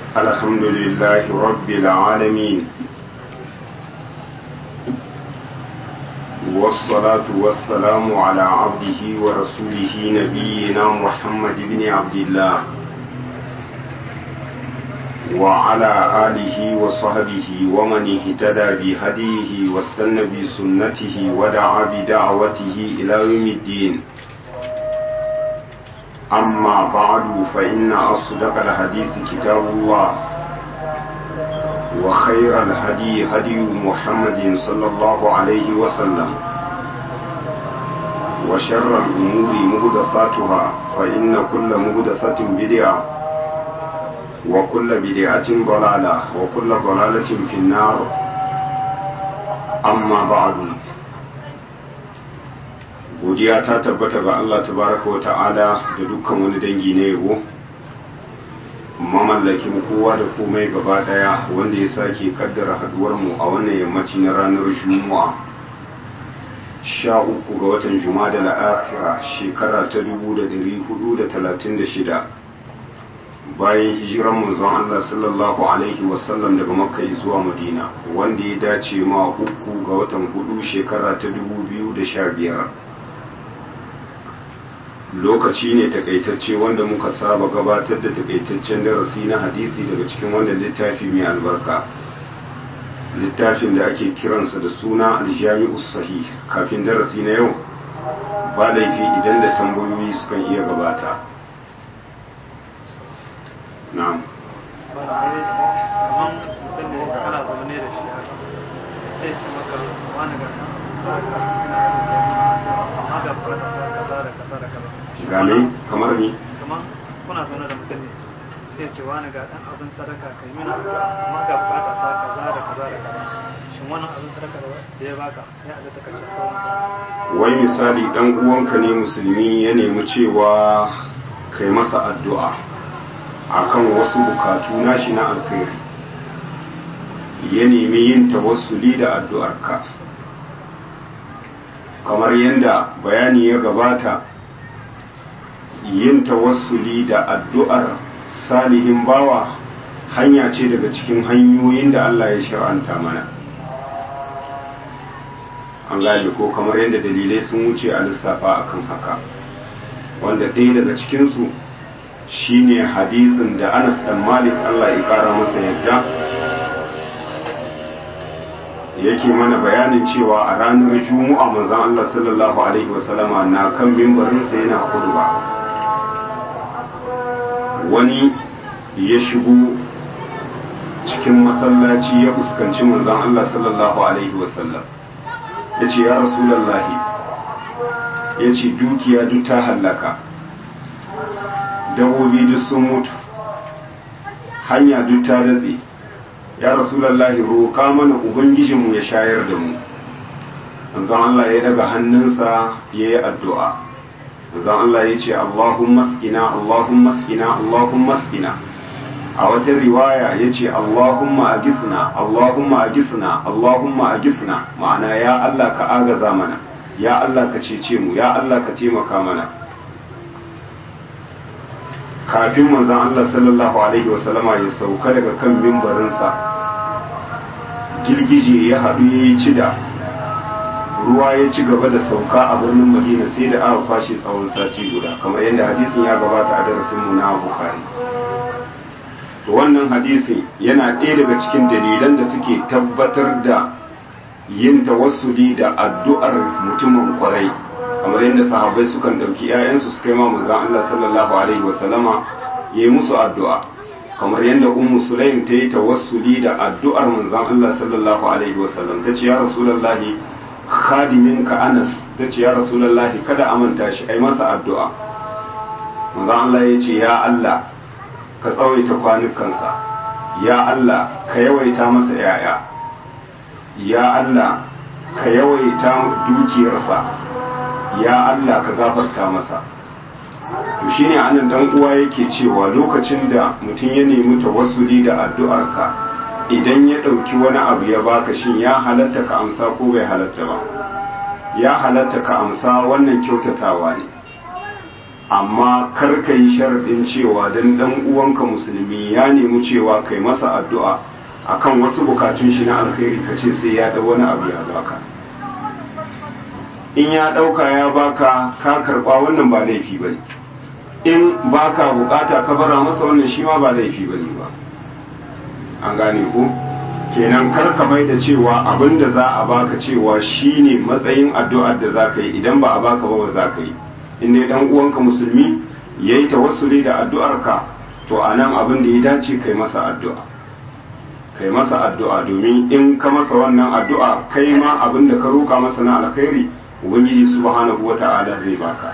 الحمد لله رب العالمين والصلاة والسلام على عبده ورسوله نبينا محمد بن عبد الله وعلى آله وصحبه ومن اهتدى بهديه واستنى بسنته ودعا بدعوته إلى يوم الدين أما بعد فإن أصدق الحديث كتاب الله وخير الهدي هدي محمد صلى الله عليه وسلم وشر الأمور مهدثاتها فإن كل مهدثة بدعة وكل بدعة ضلالة وكل ضلالة في النار أما بعد godiya ta tabbata ga Allah tabaraka wa ta'ala da dukkan wani dangi na yabo mamallakin kowa da komai gaba daya wanda ya sake kaddara haduwar mu a wannan yammaci na ranar juma'a sha uku ga watan juma'a da la'akira shekara ta dubu da dari hudu da talatin da shida bayan hijiran manzon Allah sallallahu alaihi wasallam daga makka zuwa madina wanda ya dace ma uku ga watan hudu shekara ta dubu biyu da sha biyar lokaci ne takaitacce wanda muka saba gabatar da takaitaccen darasi na hadisi daga cikin wannan littafi mai albarka littafin da ake kiransa da suna aljami'u sahih kafin darasi na yau ba laifi idan da tambayoyi sukan iya gabata na'am kamar mutum ne kana zama ne da shi haka sai ce maka wani ga saka ina so ka amma ga fata kaza da kaza da kaza game kamar ni kamar kuna zaune da mutum ne sai ce wani ga dan abin sadaka kai mina amma ga fata ta kaza da kaza da kaza shin wannan abin sadaka da ya baka ya halatta ka ce ko wai misali dan uwanka ne musulmi ya nemi cewa kai masa addu'a akan wasu bukatu nashi na alkhairi ya nemi yin tawassuli da addu'arka kamar yadda bayani ya gabata yin tawassuli da addu'ar salihin bawa hanya ce daga cikin hanyoyin da Allah ya shar'anta mana an gane ko kamar yadda dalilai sun wuce a lissafa akan haka wanda ɗaya daga cikinsu shine hadisin da Anas dan Malik Allah ya kara masa yadda yake mana bayanin cewa a ranar Juma'a manzon Allah sallallahu alaihi wasallama na kan mimbarinsa yana khutba wani ya shigo cikin masallaci ya fuskanci manzon Allah sallallahu alaihi wasallam yace ya rasulullahi yace dukiya duk ta hallaka dabobi duk sun mutu hanya duk ta datse ya rasulallahi roƙa mana ubangijinmu ya shayar da mu manzon Allah ya daga hannunsa ya yi addu'a manzon Allah ya ce Allahumma skina Allahumma skina Allahumma skina a wata riwaya ya ce Allahumma agisna Allahumma agisna Allahumma agisna ma'ana ya Allah ka agaza mana ya Allah ka cece mu ya Allah ka taimaka mana kafin manzon Allah sallallahu alaihi wasallama ya sauka daga kan mimbarinsa girgije ya haɗu ya yi cida ruwa ya ci gaba da sauka a birnin madina sai da aka kwashe tsawon sati guda kamar yadda hadisin ya gabata a darasin mu na bukhari to wannan hadisin yana ɗaya daga cikin dalilan da suke tabbatar da yin tawassuli da addu'ar mutumin kwarai kamar yadda sahabbai sukan ɗauki 'ya'yansu su kai ma manzon Allah sallallahu alaihi wa sallama ya yi musu addu'a kamar yadda ummu sulaim ta yi tawassuli da addu'ar manzon Allah sallallahu alaihi wa sallam ta ce ya rasulullahi khadimin ka Anas ta ce ya rasulullahi kada amanta shi ai masa addu'a manzon Allah ya ce ya Allah ka tsawaita kwanukansa ya Allah ka yawaita masa 'ya'ya ya Allah ka yawaita dukiyarsa ya Allah ka gafarta masa to shine anan dan uwa yake cewa lokacin da mutum ya nemi tawassuli da addu'arka idan ya ɗauki wani abu ya baka shin ya halatta ka amsa ko bai halatta ba ya halatta ka amsa wannan kyautatawa ne amma kar ka yi sharaɗin cewa dan dan uwanka musulmi ya nemi cewa kai masa addu'a akan wasu bukatun shi na alkhairi ka ce sai ya da wani abu ya baka in ya ɗauka ya baka ka karɓa wannan ba laifi ba ne in baka bukata ka bara masa wannan shi ma ba laifi ba ne ba an gane ku kenan kar ka mai da cewa abin da za a baka cewa shine matsayin addu'ar da za ka yi idan ba a baka ba ba za ka yi in dai dan uwanka musulmi yayi tawassuli da addu'arka to anan abin da ya dace kai masa addu'a kai masa addu'a domin in ka masa wannan addu'a kai ma abin da ka roka masa na alkhairi ubangiji subhanahu wata'ala zai baka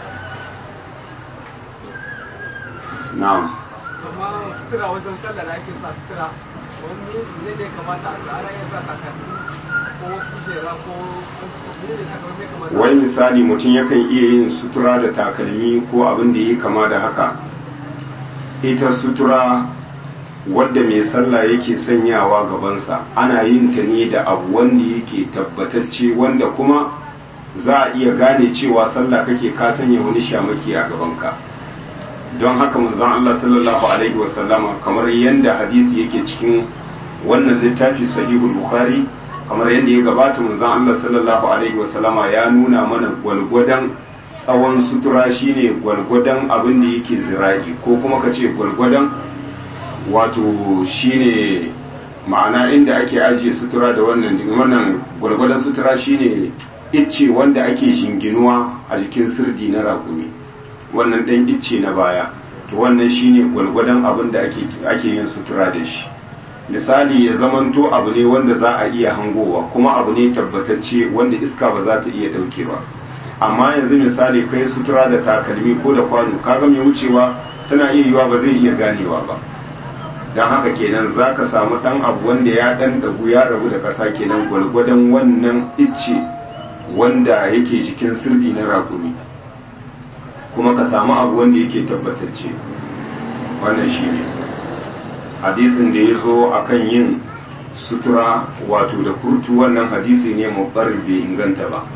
na'am amma sutura wajen sallah da ake sa sutura wani ne da ya kamata a tsara ya sa takalmi ko kujera ko ne da takalmi ya kamata wai misali mutum yakan iya yin sutura da takalmi ko abin da ya kama da haka ita sutura wadda mai sallah yake sanyawa gabansa ana yin ta ne da abu wanda yake tabbatacce wanda kuma za a iya gane cewa sallah kake ka sanya wani shamaki a gabanka don haka manzon Allah sallallahu alaihi wasallama kamar yadda hadisi yake cikin wannan littafi sahihul bukhari kamar yadda ya gabata manzon Allah sallallahu alaihi wasallama ya nuna mana gwalgwadon tsawon sutura shine gwalgwadon abin da yake zira'i ko kuma ka ce gwalgwadon wato shine ma'ana inda ake ajiye sutura da wannan wannan gwalgwadon sutura shine icce wanda ake shinginuwa a jikin sirdi na rakumi wannan ɗan icce na baya to wannan shine gwalgwadon abin da ake ake yin sutura da shi misali ya zamanto abu ne wanda za a iya hangowa kuma abu ne tabbatacce wanda iska ba za ta iya ɗauke ba amma yanzu misali kai sutura da takalmi ko da kwano kaga mai wucewa tana iya yiwa ba zai iya ganewa ba don haka kenan za ka samu ɗan abu wanda ya ɗan ɗagu ya rabu da ƙasa kenan gwalgwadon wannan icce wanda yake jikin sirdi na rakumi kuma ka samu abu wanda yake tabbatacce wannan shi ne hadisin da ya zo a kan yin sutura wato da kurtu wannan hadisi ne mabbar bai inganta ba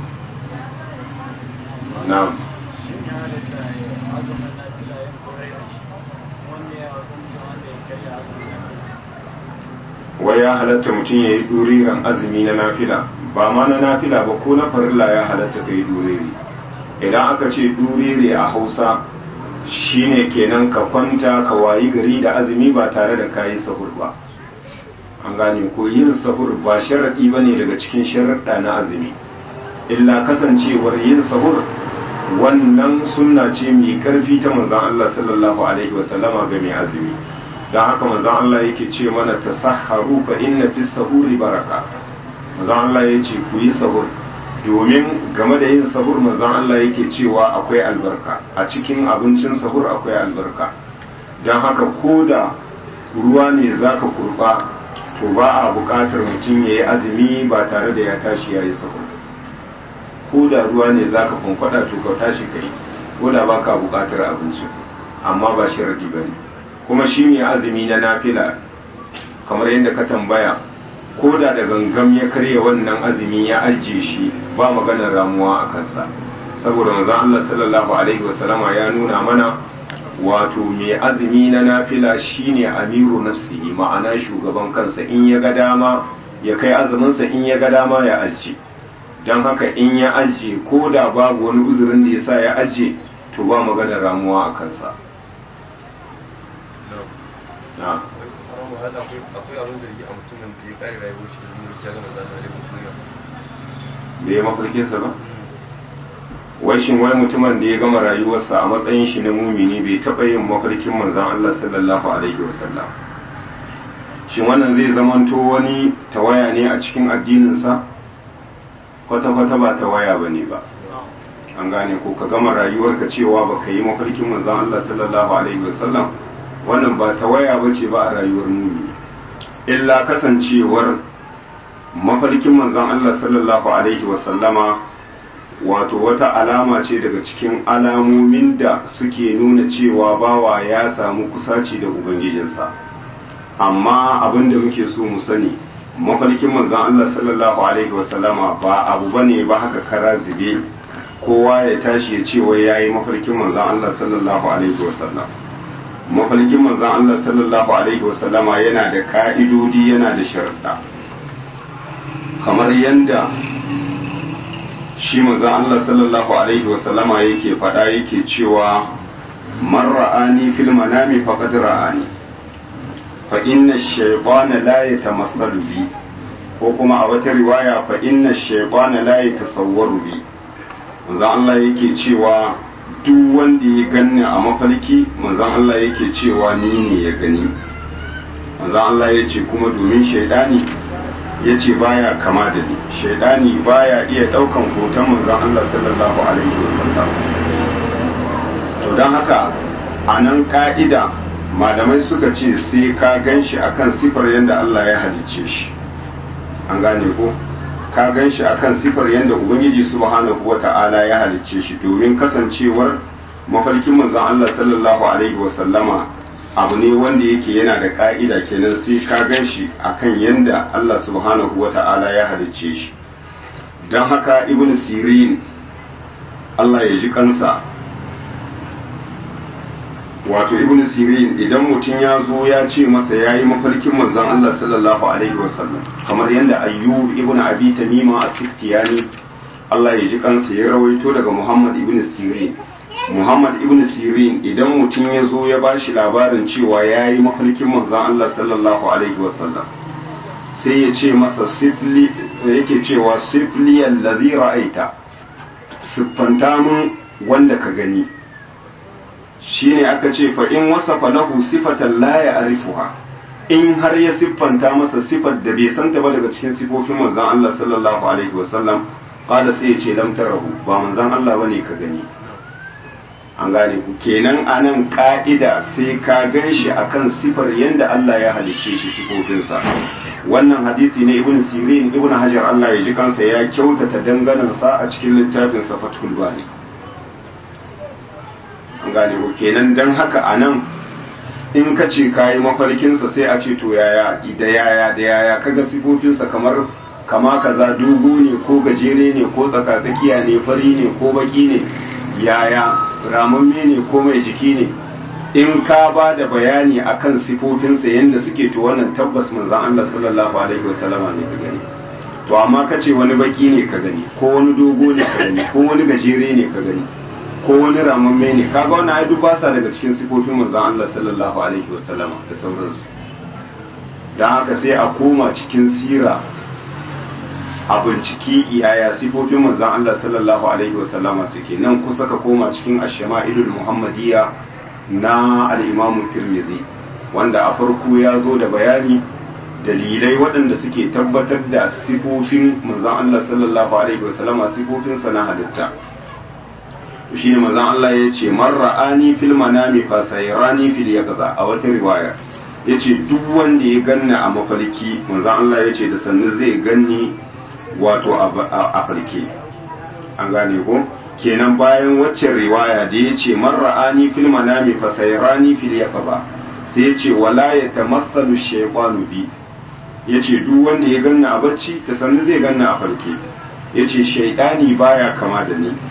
na'am wai ya halatta mutum ya yi ɗuriran azumi na nafila ba ma na nafila ba ko na farilla ya halatta ka yi ɗuriri idan aka ce ɗuriri a hausa shine kenan ka kwanta ka wayi gari da azumi ba tare da kayi sahur ba an gane ko yin sahur ba sharaɗi ba ne daga cikin sharaɗa na azumi illa kasancewar yin sahur wannan sunna ce mai ƙarfi ta manzan Allah sallallahu alaihi wasallama ga mai azumi don haka manzan Allah yake ce mana ta saharu fa inna fi sahuri baraka manzan Allah ya ce ku yi sahur domin game da yin sahur manzon Allah yake cewa akwai albarka a cikin abincin sahur akwai albarka don haka ko da ruwa ne zaka kurba to ba a buƙatar mutum ya yi azumi ba tare da ya tashi ya yi sahur ko da ruwa ne zaka kwankwada to ka tashi ka yi ko da ba ka buƙatar abinci amma ba sharadi ba ne kuma shi ne azumi na nafila kamar yadda ka tambaya ko da da gangam ya karya wannan azumi ya ajiye shi ba maganar ramuwa a kansa saboda manzon Allah sallallahu alaihi wasallama ya nuna mana wato mai azumi na nafila shine amiru nafsihi ma'ana shugaban kansa in ya ga dama ya kai azuminsa in ya ga dama ya ajiye don haka in ya ajiye ko da babu wani uzurin da ya sa ya ajiye to ba maganar ramuwa a kansa na akwai abin zargi a mutumin da ya kare rayuwar shi da mulki ya gama zama da duniya bai yi mafarkinsa ba wai shin wai mutumin da ya gama rayuwarsa a matsayin shi na mumini bai taɓa yin mafarkin manzon Allah sallallahu alaihi wasallam shin wannan zai zamanto wani tawaya ne a cikin addininsa kwata-kwata ba tawaya ba ne ba an gane ko ka gama rayuwarka cewa ba ka yi mafarkin manzon Allah sallallahu alaihi wasallam wannan ba tawaya ba ce ba a rayuwar mumini illa kasancewar mafarkin manzon Allah sallallahu alaihi wasallama wato wata alama ce daga cikin alamomin da suke nuna cewa bawa ya samu kusaci da ubangijinsa amma abin da muke so mu sani mafarkin manzon Allah sallallahu alaihi wasallama ba abu bane ba haka kara zube kowa ya tashi ya ce wai yayi mafarkin manzon Allah sallallahu alaihi wasallam mafarkin manzon Allah sallallahu alaihi wasallama yana da ka'idodi yana da sharuɗa kamar yanda shi manzon Allah sallallahu alaihi wasallama yake faɗa yake cewa man ra'ani fil manami faqad ra'ani fa inna ash-shaytana la yatamassalu bi ko kuma a wata riwaya fa inna ash-shaytana la yatasawwaru bi manzon Allah yake cewa duk wanda ya ganni a mafarki manzon Allah yake cewa ni ne ya gani manzon Allah ya ce kuma domin shaidani ya ce baya kama da ni shaidani baya iya daukan hoton manzon Allah sallallahu alaihi wasallam to don haka a nan ka'ida malamai suka ce sai ka gan shi akan sifar yadda Allah ya halicce shi an gane ko ka gan shi akan sifar yadda ubangiji subhanahu wa ta'ala ya halicce shi domin kasancewar mafarkin manzon Allah sallallahu alaihi wasallama abu ne wanda yake yana da ka'ida kenan sai ka gan shi akan yadda Allah subhanahu wa ta'ala ya halicce shi don haka ibn sirin Allah ya ji kansa wato ibn sirin idan mutum ya zo ya ce masa ya yi mafarkin manzon Allah sallallahu alaihi wasallam kamar yadda ayyub ibn abi tamima as-siftiyani Allah ya ji kansa ya rawaito daga Muhammad ibn sirin Muhammad ibn sirin idan mutum ya zo ya ba shi labarin cewa ya yi mafarkin manzon Allah sallallahu alaihi wasallam sai ya ce masa sifli yake cewa sifli allazi ra'aita siffanta mun wanda ka gani shine aka ce fa in wasafa lahu sifatan la ya'rifuha in har ya siffanta masa sifar da bai santa ba daga cikin sifofin manzon Allah sallallahu alaihi wasallam qala sai ya ce lam tarahu ba manzon Allah bane ka gani an gane ku kenan anan ka'ida sai ka gan shi akan sifar yanda Allah ya halicce shi sifofinsa wannan hadisi ne ibn sirin ibn hajar Allah ya ji kansa ya kyautata danganansa a cikin littafin sa fathul bari an gane ko kenan dan haka anan in ka ce kayi mafarkinsa sai a ce to yaya da yaya da yaya kaga sifofinsa kamar kama kaza dogo ne ko gajere ne ko tsakatsakiya ne fari ne ko baki ne yaya ramamme ne ko mai jiki ne in ka ba da bayani akan sifofinsa yadda suke to wannan tabbas manzon Allah sallallahu alaihi wasallama ne ka gani to amma ka ce wani baki ne ka gani ko wani dogo ne ka gani ko wani gajere ne ka gani ko wani ramamme ne kaga wannan ai duk ba sa daga cikin sifofin manzon Allah sallallahu alaihi wasallama da sauransu dan haka sai a koma cikin sira a binciki iyaya sifofin manzon Allah sallallahu alaihi wasallama suke nan kusa ka koma cikin ash-shama'ilul muhammadiyya na al-imam tirmidhi wanda a farko ya zo da bayani dalilai waɗanda suke tabbatar da sifofin manzon Allah sallallahu alaihi wasallama sifofin sa na halitta shine manzon Allah ya ce man ra'ani fil manami fa sayrani fil yaqza a wata riwaya yace duk wanda ya ganna a mafarki manzon Allah ya ce da sannu zai ganni wato a farke an gane ko kenan bayan waccan riwaya da ya ce marra'ani fil manami fa sayrani fil yaqba sai ya ce wala yatamassalu shaytanu bi ya ce duk wanda ya ganna a bacci ta sannu zai ganna a farke ya ce shaidani baya kama da ni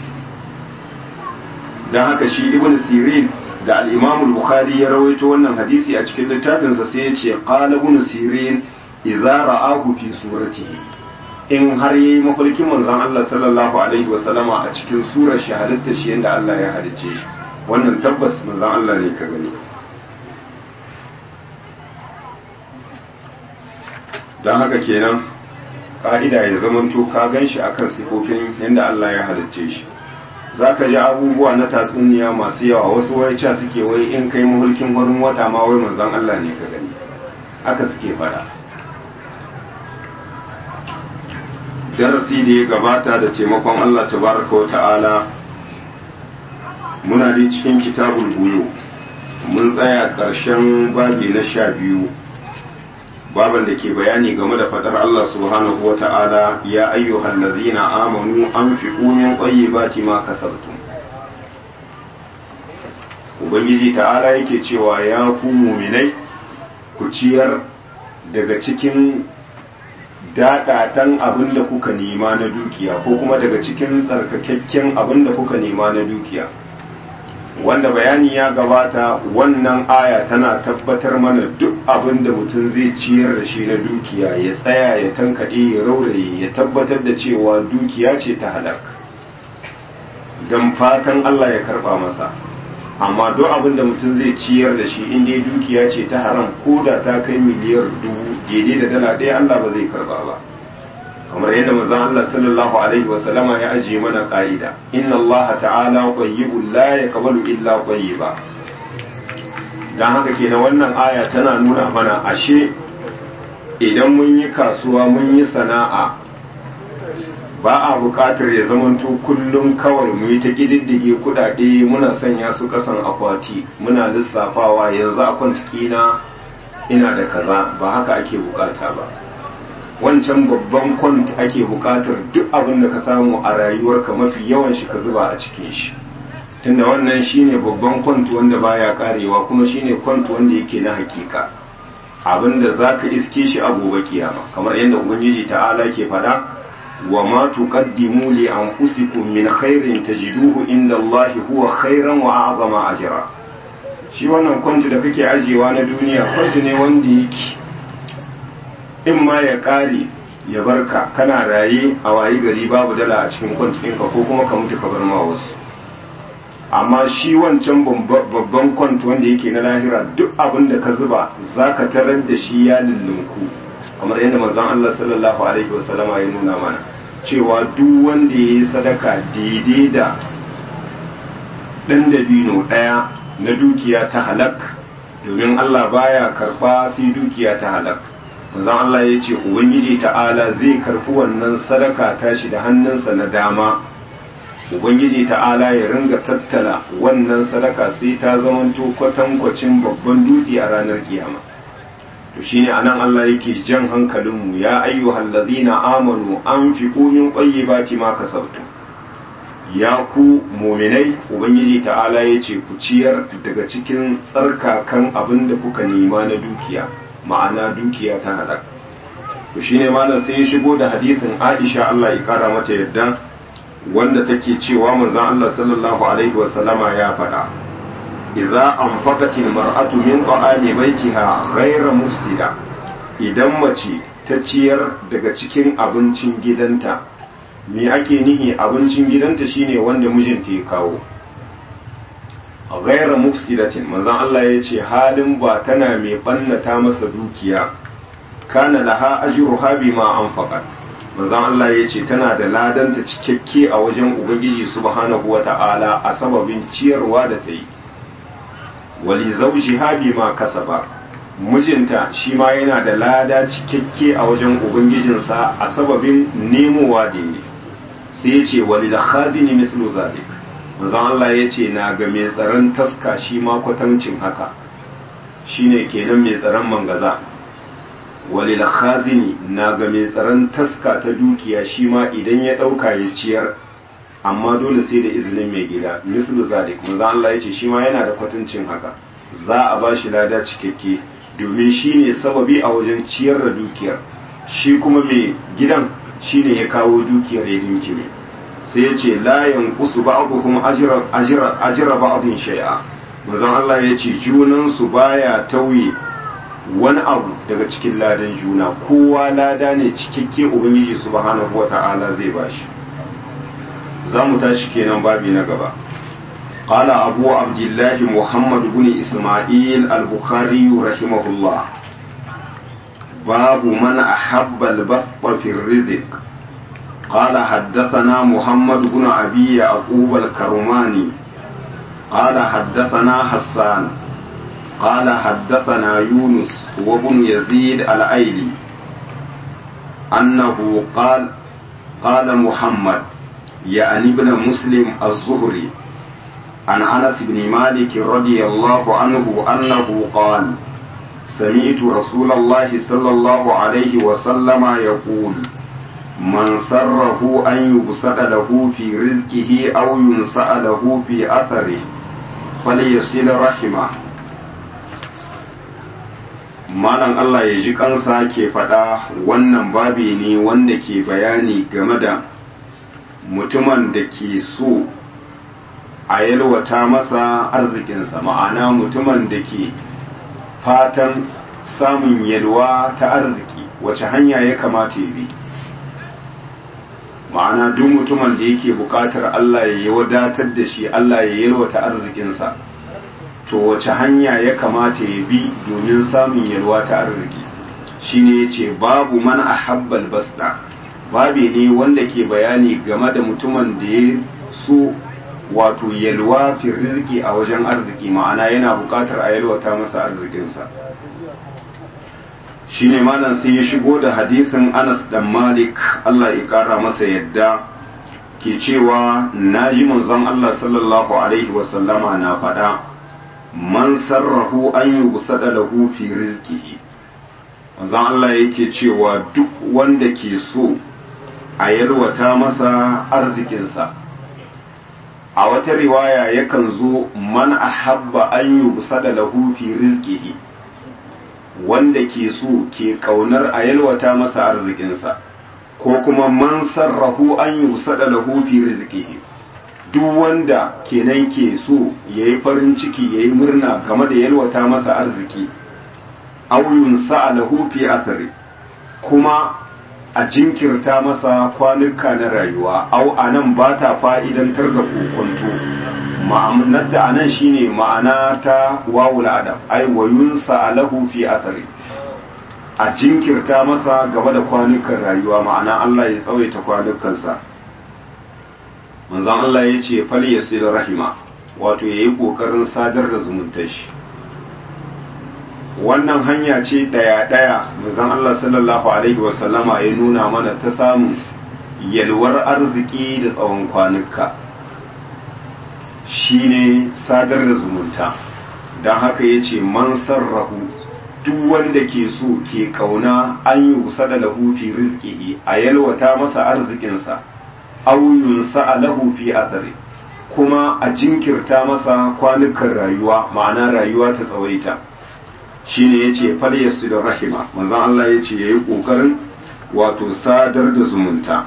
don haka shi ibn sirin da al-imam bukhari ya rawaito wannan hadisi a cikin littafinsa sai ya ce qala ibn sirin idza ra'ahu fi suratihi in har yayi mafarkin manzon Allah sallallahu alaihi wasallama a cikin surar shahadatar shi yanda Allah ya halicce shi wannan tabbas manzon Allah ne ka gani don haka kenan ka'ida ya zamanto ka gan shi akan sifofin yadda Allah ya halicce shi za ka ji abubuwa na tatsuniya masu yawa wasu wai ca suke wai in kai mahulkin wurin wata ma wai manzon Allah ne ka gani haka suke fada darasi da ya gabata da taimakon Allah tabaraka wa ta'ala muna dai cikin kitabul buyo mun tsaya ƙarshen babi na sha biyu baban da ke bayani game da fadar Allah subhanahu wa ta'ala ya ayyuhal ladzina amanu anfiqu min tayyibati ma kasabtum ubangiji ta'ala yake cewa ya ku muminai ku ciyar daga cikin daɗaɗan abin da kuka nema na dukiya ko kuma daga cikin tsarkakakken abin da kuka nema na dukiya wanda bayani ya gabata wannan aya tana tabbatar mana duk abin da mutum zai ciyar da shi na dukiya ya tsaya ya tankaɗe ya rauraye ya tabbatar da cewa dukiya ce ta halak don fatan Allah ya karɓa masa amma duk abin da mutum zai ciyar da shi inda dukiya ce ta haram ko da ta kai miliyar dubu daidai da dala ɗaya Allah ba zai karɓa ba kamar yadda manzon Allah sallallahu alaihi wasallama ya ajiye mana ka'ida inna Allah ta'ala tayyibun la yaqbalu illa tayyiba dan haka kenan wannan aya tana nuna mana ashe idan mun yi kasuwa mun yi sana'a ba a buƙatar ya zamanto kullum kawai mu yi ta ƙididdige kuɗaɗe muna sanya su ƙasan akwati muna lissafawa yanzu a kwantikina ina da kaza ba haka ake bukata ba wancan babban kwant ake bukatar duk abin da ka samu a rayuwarka mafi yawan shi ka zuba a cikin shi tunda wannan shine babban kwant wanda baya karewa kuma shine kwant wanda yake na hakika abin da za ka iske shi a gobe kiyama kamar yadda ubangiji ta'ala ke faɗa wa ma tuqaddimu li anfusikum min khairin tajiduhu inda Allah huwa khairan wa a'zama ajra shi wannan kwanti da kake ajiyewa na duniya kwanti ne wanda yake in ma ya kare ya barka kana raye a wayi gari babu dala a cikin kwanti ɗinka ko kuma ka mutu ka bar ma wasu amma shi wancan babban kwanti wanda yake na lahira duk abin da ka zuba za ka tarar da shi ya lullunku kamar yadda manzon Allah sallallahu alaihi wasallama ya nuna mana cewa duk wanda ya yi sadaka daidai da ɗan dabino ɗaya na dukiya ta halak domin Allah baya karɓa sai dukiya ta halak manzon Allah ya ce ubangiji ta'ala zai karɓi wannan sadaka tashi da hannunsa na dama ubangiji ta'ala ya ringa tattala wannan sadaka sai ta zamanto kwatankwacin babban dutse a ranar kiyama to shine anan Allah yake jan hankalinmu ya ayyuhal ladina amanu anfiqu min tayyibati ma kasabtum ya ku muminai ubangiji ta'ala ya ce ku ciyar daga cikin tsarkakan abin da kuka nema na dukiya ma'ana dukiya ta halak to shine malam sai ya shigo da hadisin Aisha Allah ya kara mata yadda wanda take cewa manzon Allah sallallahu alaihi wasallama ya faɗa idza anfaqatil mar'atu min ta'ami baitiha ghayra mufsida idan mace ta ciyar daga cikin abincin gidanta me ake nihi abincin gidanta shine wanda mijinta ya kawo ghayra mufsidatin manzon Allah ya ce halin ba tana mai bannata masa dukiya kana laha ajruha bima anfaqat manzon Allah ya ce tana da ladanta cikakke a wajen Ubangiji subhanahu wa ta'ala a sababin ciyarwa da ta yi. Wali zauji habi ma kasaba, mijinta shi ma yana da lada cikakke a wajen Ubangijinsa a sababin nemowa da yi. Sai ya ce wali da khazini mislu zalik. Manzon Allah ya ce na ga mai tsaron taska shi ma kwatancin haka. Shine kenan mai tsaron mangaza. walil khazini na ga mai tsaron taska ta dukiya shi ma idan ya ɗauka ya ciyar amma dole sai da izinin mai gida mislu zalik manzo Allah ya ce shi ma yana da kwatancin haka za a ba shi lada cikakke domin shi ne sababi a wajen ciyar da dukiyar shi kuma mai gidan shi ne ya kawo dukiyar ya dinkime sai ya ce la yanqusu ba'duhum ajra ajra ajra ba'dhin shay'a manzo Allah ya ce junan su baya tauye wani abu daga cikin ladan juna kowa lada ne cikakke ubangiji subhanahu wata'ala zai bashi za mu tashi kenan babi na gaba قال أبو عبد الله محمد بن إسماعيل البخاري رحمه الله باب من أحب البسط في الرزق قال حدثنا محمد بن أبي يعقوب الكرماني قال حدثنا حسان قال حدثنا يونس وابن يزيد الأيلي أنه قال قال محمد يعني ابن مسلم الزهري عن أنس بن مالك رضي الله عنه أنه قال سمعت رسول الله صلى الله عليه وسلم يقول من سره أن يبسط له في رزقه أو ينسأ له في أثره فليصل رحمه malam Allah ya ji kansa ke faɗa wannan babi ne wanda ke bayani game da mutumin da ke so a yalwata masa arzikinsa ma'ana mutumin da ke fatan samun yalwa ta arziki wace hanya ya kamata ya bi ma'ana duk mutumin da yake buƙatar Allah ya yi wadatar da shi Allah ya yalwata arzikinsa to wace hanya ya kamata ya bi domin samun yalwa ta arziki shine yace babu man ahabbal basda babi ne wanda ke bayani game da mutumin da ya so wato yalwa fi rizki a wajen arziki ma'ana yana buƙatar a yalwata masa arzikinsa shine malam sai ya shigo da hadisin Anas dan Malik Allah ya kara masa yadda ke cewa naji manzon Allah sallallahu alaihi wasallama na faɗa man sarrahu an yubsada lahu fi rizqihi manzon Allah yake cewa duk wanda ke so a yalwata masa arzikinsa a wata riwaya yakan zo man ahabba an yubsada lahu fi rizqihi wanda ke so ke kaunar a yalwata masa arzikinsa ko kuma man sarrahu an yusada lahu fi rizqihi duk wanda kenan ke so yayi farin ciki yayi murna game da yalwata masa arziki aw yunsa lahu fi athari kuma a jinkirta masa kwanuka na rayuwa au anan ba ta fa'idantar da kokonto ma'anar da anan shine ma'ana ta wawul adab ai wa yunsa alahu fi athari a jinkirta masa gaba da kwanukan rayuwa ma'ana Allah ya tsawaita kwanukansa manzon Allah ya ce fal yasil rahima wato yayi kokarin sadar da zumuntar shi wannan hanya ce daya daya manzon Allah sallallahu alaihi wasallama ya nuna mana ta samun yalwar arziki da tsawon kwanuka shine sadar da zumunta don haka ya ce man sarrahu duk wanda ke so ke kauna an yi wusa da lahu fi rizqihi a yalwata masa arzikinsa aw yunsa lahu fi athari kuma a jinkirta masa kwanukan rayuwa ma'ana rayuwa ta tsawaita shine yace fal yasil rahima manzon Allah yace yayi kokarin wato sadar da zumunta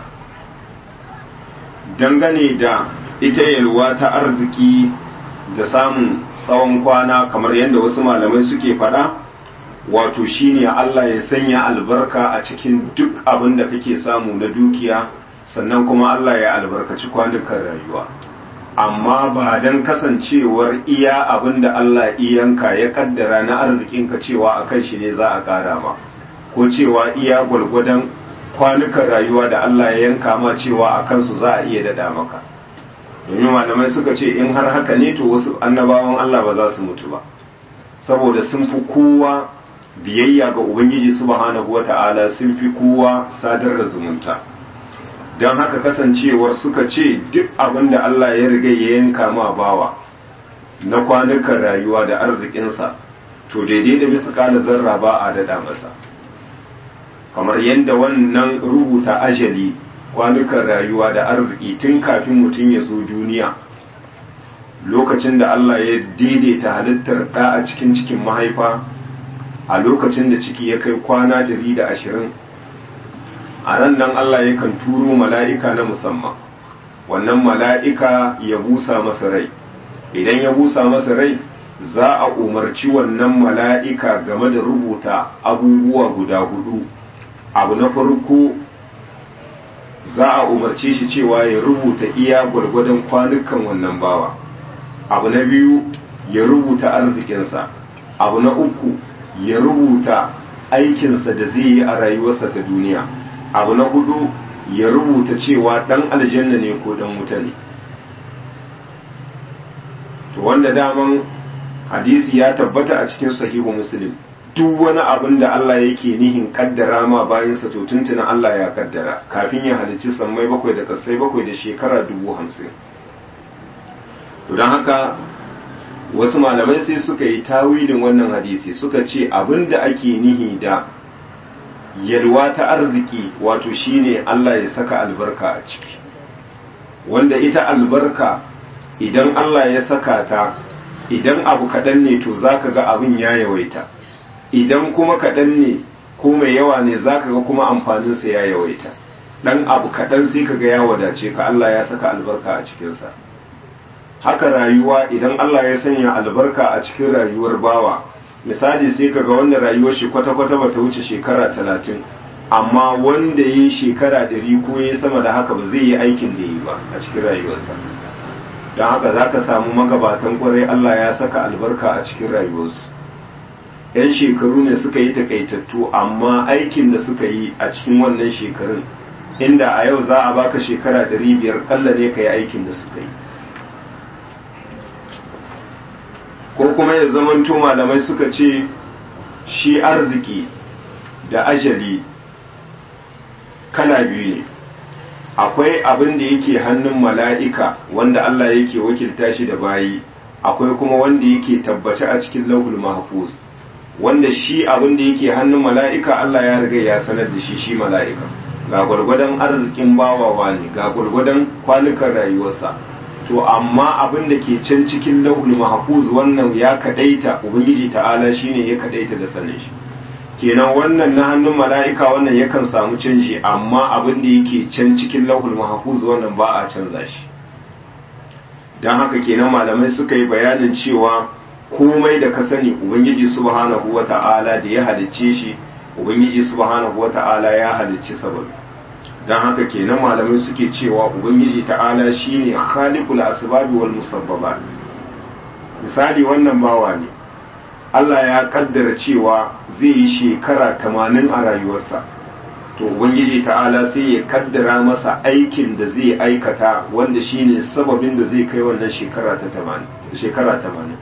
dangane da ita yalwa ta arziki da samun tsawon kwana kamar yadda wasu malamai suke faɗa wato shine Allah ya sanya albarka a cikin duk abin da kake samu na dukiya sannan kuma Allah ya albarkaci kwanukan rayuwa amma ba don kasancewar iya abin da Allah iyanka ya kaddara na arzikinka cewa a kan shi ne za a kara ma ko cewa iya gwalgwadon kwanukan rayuwa da Allah ya yanka ma cewa a kansu za a iya dada maka domin malamai suka ce in har haka ne to wasu annabawan Allah ba za su mutu ba saboda sun fi kowa biyayya ga ubangiji subhanahu wata'ala sun fi kowa sadar da zumunta don haka kasancewar suka ce duk abin da Allah ya riga ya yanka ma bawa na kwanukan rayuwa da arzikinsa to daidai da bisa kala zarra ba a dada masa kamar yadda wannan rubuta ajali kwanukan rayuwa da arziki tun kafin mutum ya zo duniya lokacin da Allah ya daidaita halittar ɗa a cikin cikin mahaifa a lokacin da ciki ya kai kwana dari da ashirin a ran nan Allah yakan turo mala'ika na musamman wannan mala'ika ya busa masa rai idan ya busa masa rai za a umarci wannan mala'ika game da rubuta abubuwa guda hudu abu na farko za a umarce shi cewa ya rubuta iya gwargwadon kwanukan wannan bawa abu na biyu ya rubuta arzikinsa abu na uku ya rubuta aikinsa da zai yi a rayuwarsa ta duniya abu na hudu ya rubuta cewa dan aljanna ne ko dan wuta ne to wanda daman hadisi ya tabbata a cikin sahihu muslim duk wani abin da Allah yake nihin kaddara ma bayansa to tuntuna Allah ya kaddara kafin ya halicci sammai bakwai da kasai bakwai da shekara dubu hamsin to don haka wasu malamai sai suka yi tawilin wannan hadisi suka ce abin da ake nihi da yalwa ta arziki wato shine Allah ya saka albarka a ciki wanda ita albarka idan Allah ya saka ta idan abu kaɗan ne to za ka ga abin ya yawaita idan kuma kaɗan ne ko mai yawa ne za ka ga kuma amfaninsa ya yawaita ɗan abu kaɗan sai ka ga ya wadace ka Allah ya saka albarka a cikinsa haka rayuwa idan Allah ya sanya albarka a cikin rayuwar bawa misali sai ka ga wanda rayuwar shi kwata-kwata ba ta wuce shekara talatin amma wanda ya yi shekara ɗari ko ya sama da haka ba zai yi aikin da yi ba a cikin rayuwarsa don haka za ka samu magabatan kwarai Allah ya saka albarka a cikin rayuwarsu yan shekaru ne suka yi takaitattu amma aikin da suka yi a cikin wannan shekarun inda a yau za a baka shekara ɗari biyar ƙalla ne ka yi aikin da suka yi ko kuma ya zamanto malamai suka ce shi arziki da ajali kala biyu ne akwai abin da yake hannun mala'ika wanda Allah yake wakilta shi da bayi akwai kuma wanda yake tabbace a cikin lauhul mahfuz wanda shi abin da yake hannun mala'ika Allah ya riga ya sanar da shi shi mala'ika ga gwargwadon arzikin bawawa ne ga gwargwadon kwanukan rayuwarsa to amma abin da ke can cikin lauhul mahfuz wannan ya kadaita ubangiji ta'ala shine ya kadaita da sanin shi kenan wannan na hannun mala'ika wannan yakan samu canji amma abin da yake can cikin lauhul mahfuz wannan ba a canza shi don haka kenan malamai suka yi bayanin cewa komai da ka sani ubangiji subhanahu wata'ala da ya halicce shi ubangiji subhanahu wata'ala ya halicci sababi don haka kenan malamai suke cewa ubangiji ta'ala shine khaliqul asbabi wal musabbabat misali wannan bawa ne Allah ya kaddara cewa zai yi shekara tamanin a rayuwarsa to ubangiji ta'ala sai ya kaddara masa aikin da zai aikata wanda shine sababin da zai kai wannan shekara ta shekara tamanin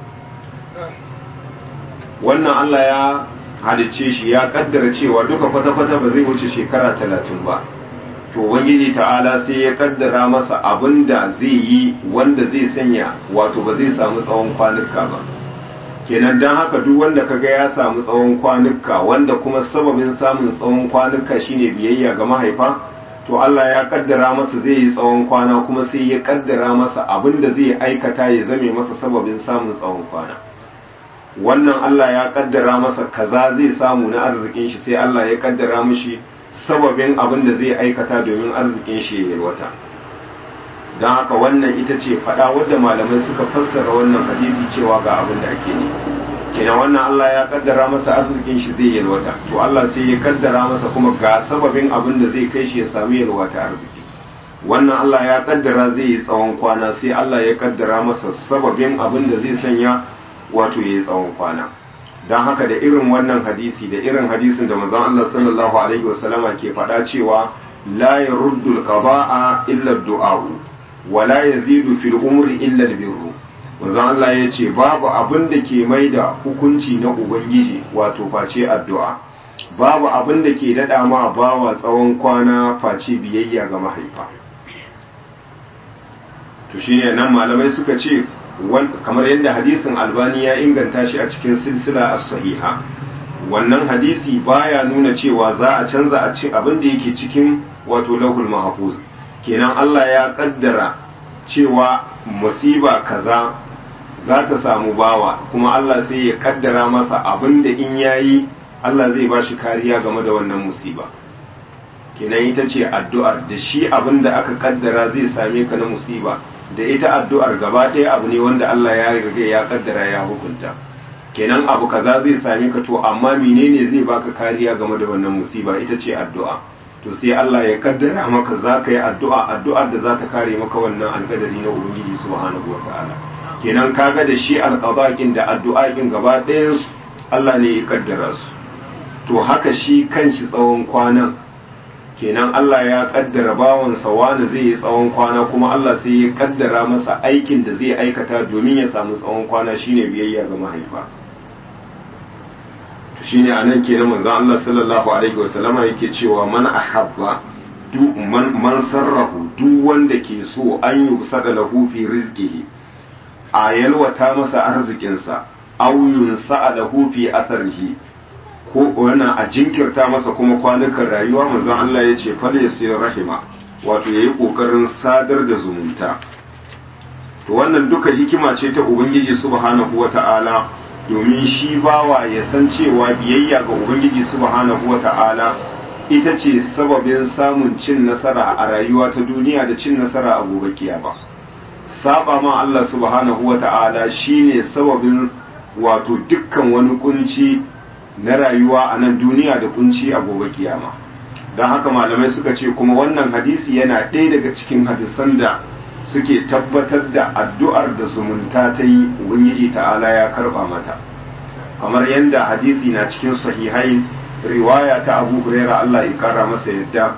wannan Allah ya halicce shi ya kaddara cewa duka kwata-kwata ba zai wuce shekara talatin ba to ubangiji ta'ala sai ya kaddara masa abin da zai yi wanda zai sanya wato ba zai samu tsawon kwanuka ba kenan don haka duk wanda kaga ya samu tsawon kwanuka wanda kuma sababin samun tsawon kwanuka shine biyayya ga mahaifa to Allah ya kaddara masa zai yi tsawon kwana kuma sai ya kaddara masa abin da zai aikata ya zame masa sababin samun tsawon kwana wannan Allah ya kaddara masa kaza zai samu na arzikin shi sai Allah ya kaddara mishi sababin abin da zai aikata domin arzikin shi ya yalwata don haka wannan ita ce faɗa wadda malamai suka fassara wannan hadisi cewa ga abin da ake ne kenan wannan Allah ya kaddara masa arzikin shi zai yalwata to Allah sai ya kaddara masa kuma ga sababin abin da zai kai shi ya sami yalwata arziki wannan Allah ya kaddara zai yi tsawon kwana sai Allah ya kaddara masa sababin abin da zai sanya wato ya yi tsawon kwana don haka da irin wannan hadisi da irin hadisin da manzon Allah sallallahu alaihi wasallama ke faɗa cewa la yaruddu al-qada'a illa ad-du'a wa la yazidu fil umri illa al-birru manzon Allah ya ce babu abin da ke mai da hukunci na ubangiji wato face addu'a babu abin da ke daɗa ma bawa tsawon kwana face biyayya ga mahaifa to shine nan malamai suka ce kamar yadda hadisin albani ya inganta shi a cikin silsila as-sahiha wannan hadisi baya nuna cewa za a canza a cikin abin da yake cikin wato lahul mahfuz kenan Allah ya kaddara cewa musiba kaza za ta samu bawa kuma Allah sai ya kaddara masa abin da in yayi Allah zai ba shi kariya game da wannan musiba kenan ita ce addu'ar da shi abin da aka kaddara zai same ka na musiba da ita addu'ar gaba ɗaya abu ne wanda Allah ya riga ya kaddara ya hukunta kenan abu kaza zai same ka to amma menene zai baka kariya game da wannan musiba ita ce addu'a to sai Allah ya kaddara maka za ka yi addu'a addu'ar da za ta kare maka wannan alkadari na ubangiji subhanahu wataala kenan kaga da shi alqadaqin da addu'a'in gaba ɗayan su Allah ne ya kaddara su to haka shi kanshi tsawon kwanan kenan Allah ya kaddara bawansa wani zai yi tsawon kwana kuma Allah sai ya kaddara masa aikin da zai aikata domin ya samu tsawon kwana shine biyayya ga mahaifa to shine anan kenan manzon Allah sallallahu alaihi wasallama yake cewa man ahabba duk man, man sarrahu duk wanda ke so an yi sada lahu fi rizqihi a yalwata masa arzikinsa aw yunsa lahu fi atharihi ko wannan a jinkirta masa kuma kwanukan rayuwa manzon Allah ya ce fal yasir rahima wato yayi kokarin sadar da zumunta to wannan duka hikima ce ta ubangiji subhanahu wata'ala domin shi bawa ya san cewa biyayya ga ubangiji subhanahu wata'ala ita ce sababin samun cin nasara a rayuwa ta duniya da cin nasara a gobe kiyama saba ma Allah subhanahu wata'ala shine sababin wato dukkan wani kunci na rayuwa a nan duniya da kunci a gobe kiyama don haka malamai suka ce kuma wannan hadisi yana ɗaya daga cikin hadisan da suke tabbatar da addu'ar da zumunta ta yi ubangiji ta'ala ya karba mata kamar yadda hadisi na cikin sahihai riwaya ta abu huraira Allah ya kara masa yadda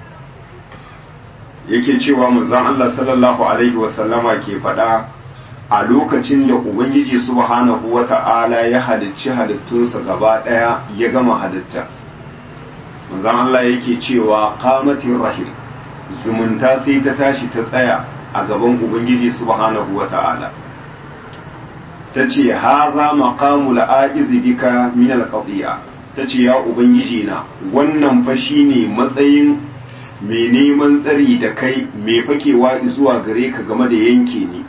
yake cewa manzon Allah sallallahu alaihi wasallama ke faɗa a lokacin da ubangiji subhanahu wata'ala ya halicci halittunsa gaba ɗaya ya gama halitta manzon Allah yake cewa qamatir rahim zumunta sai ta tashi ta tsaya a gaban ubangiji subhanahu wata'ala ta ce haza maqamu la'a'iz bika min al-qadiya ta ce ya ubangiji na wannan fa shine matsayin mai neman tsari da kai mai fakewa zuwa gare ka game da yanke ni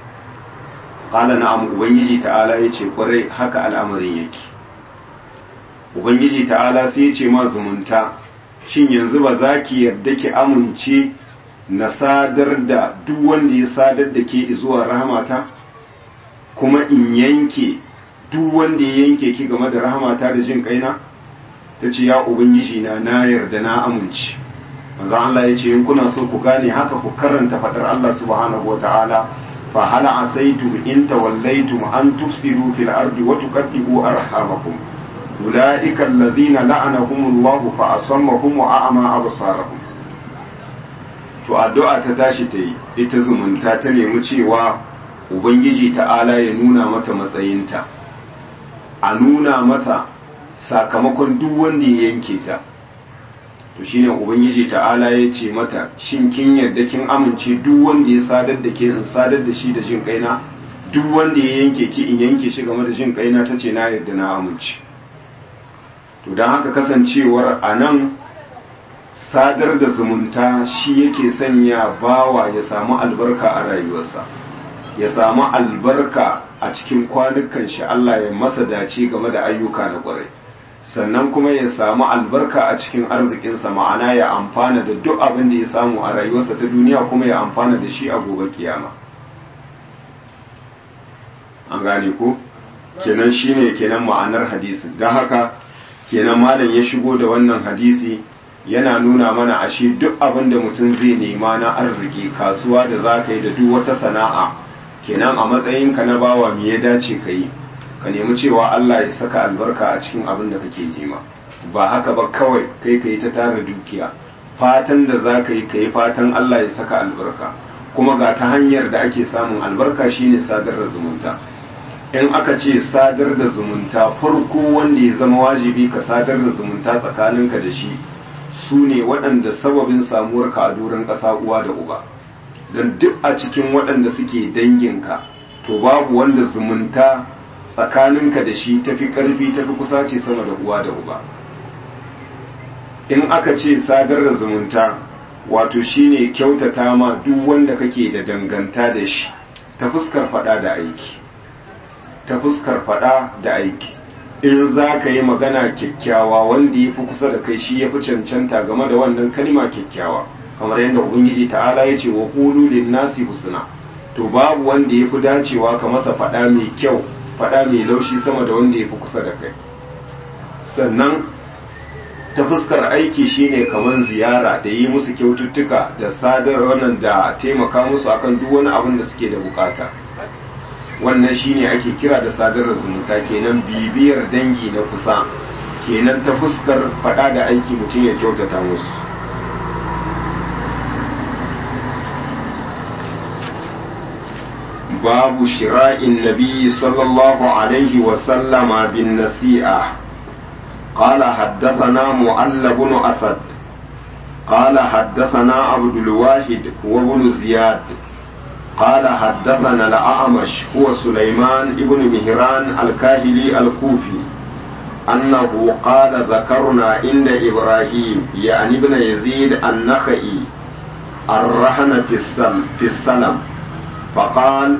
qala na'am ubangiji ta'ala yace kwarai haka al'amarin yake ubangiji ta'ala sai ya ce ma zumunta shin yanzu ba za ki yarda ki amince na sadar da duk wanda ya sadar da ke zuwa rahamata kuma in yanke duk wanda ya yanke ki game da rahamata da jin kaina ta ce ya ubangiji na na yarda na amince manzo Allah ya ce in kuna so ku gane haka ku karanta fadar Allah subhanahu wataala fa hal asaitum in tawallaytum an tufsidu fil ardi wa tuqaddibu arhamakum ulaika alladhina la'anahumullahu fa asammahum wa a'ma absarahum to addu'a ta tashi ta yi ita zumunta ta nemi cewa ubangiji ta'ala ya nuna mata matsayinta a nuna masa sakamakon duk wanda ya yanke ta to shine ubangiji ta'ala ya ce mata shin kin yarda kin amince duk wanda ya sadar da ke in sadar da shi da jin kaina duk wanda ya yanke ki in yanke shi game da jin kaina ta ce na yarda na amince to don haka kasancewar a nan sadar da zumunta shi yake sanya bawa ya samu albarka a rayuwarsa ya samu albarka a cikin kwanukan shi Allah ya masa dace game da ayyuka na kwarai sannan kuma ya samu albarka a cikin arzikinsa ma'ana ya amfana da duk abin da ya samu a rayuwarsa ta duniya kuma ya amfana da shi a gobe kiyama an gane ko kenan shine kenan ma'anar hadisi don haka kenan malam ya shigo da wannan hadisi yana nuna mana ashe duk abin da mutum zai nema na arziki kasuwa da za ka yi da duk wata sana'a kenan a matsayinka na bawa me ya dace ka yi ka nemi cewa Allah ya saka albarka a cikin abin da kake nema ba haka ba kawai kai ka yi ta tara dukiya fatan da za ka yi ka yi fatan Allah ya saka albarka kuma ga ta hanyar da ake samun albarka shine sadar da zumunta in aka ce sadar da zumunta farko wanda ya zama wajibi ka sadar da zumunta tsakaninka da shi su ne waɗanda sababin samuwar ka a doron ƙasa uwa da uba don duk a cikin waɗanda suke danginka to babu wanda zumunta tsakaninka da shi tafi ƙarfi tafi kusa ce sama da uwa da uba in aka ce sadar da zumunta wato shine kyautata ma duk wanda kake da danganta da shi ta fuskar faɗa da aiki ta fuskar faɗa da aiki in za ka yi magana kyakkyawa wanda ya fi kusa da kai shi ya fi cancanta game da wannan kalima kyakkyawa kamar yadda ubangiji ta'ala ya ce wa qulu lin nasi husna to babu wanda ya fi dacewa ka masa faɗa mai kyau faɗa mai laushi sama da wanda ya fi kusa da kai sannan ta fuskar aiki shine kamar ziyara da yi musu kyaututtuka da sadar wannan da taimaka musu akan duk wani abin da suke da bukata wannan shine ake kira da sadar zumunta kenan bibiyar dangi na kusa kenan ta fuskar fada da aiki mutum ya kyautata musu babu shira'in nabi sallallahu alaihi wasallama bin nasi'a قال حدثنا معل بن أسد قال حدثنا عبد الواحد هو بن زياد قال حدثنا الأعمش هو سليمان بن مهران الكاهلي الكوفي أنه قال ذكرنا عند إبراهيم يعني ابن يزيد النخعي الرهن في السلم في السلم فقال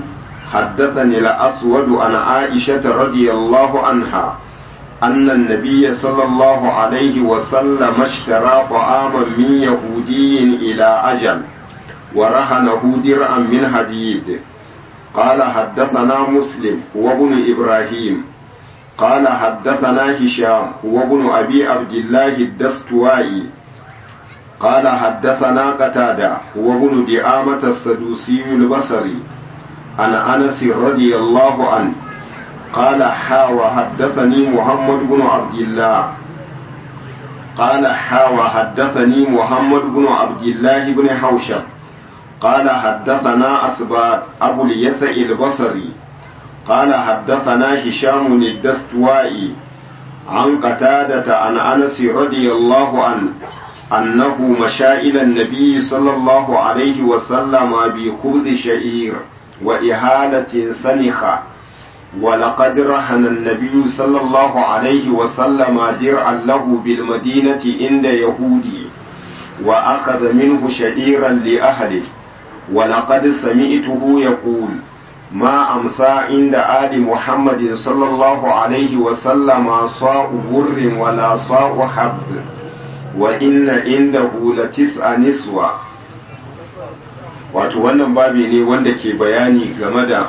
حدثني الأسود عن عائشة رضي الله عنها أن النبي صلى الله عليه وسلم اشترى طعاما من يهودي إلى أجل ورهنه درعا من حديد قال حدثنا مسلم وابن إبراهيم قال حدثنا هشام وابن أبي عبد الله الدستوائي قال حدثنا قتادة وابن دعامة السدوسي البصري عن أنس رضي الله عنه قال حا وحدثني محمد بن عبد الله قال حا وحدثني محمد بن عبد الله بن حوشب قال حدثنا أسباب أبو اليسع البصري قال حدثنا هشام الدستوائي عن قتادة عن أنس رضي الله عنه أنه مشى إلى النبي صلى الله عليه وسلم بخبز شعير وإهالة سنخة ولقد رهن النبي صلى الله عليه وسلم درعا له بالمدينة عند يهودي وأخذ منه شعيرا لأهله ولقد سمعته يقول ما أمسى عند آل محمد صلى الله عليه وسلم صاع بر ولا صاع حب وإن عنده لتسع نسوة wato wannan babi ne wanda ke bayani game da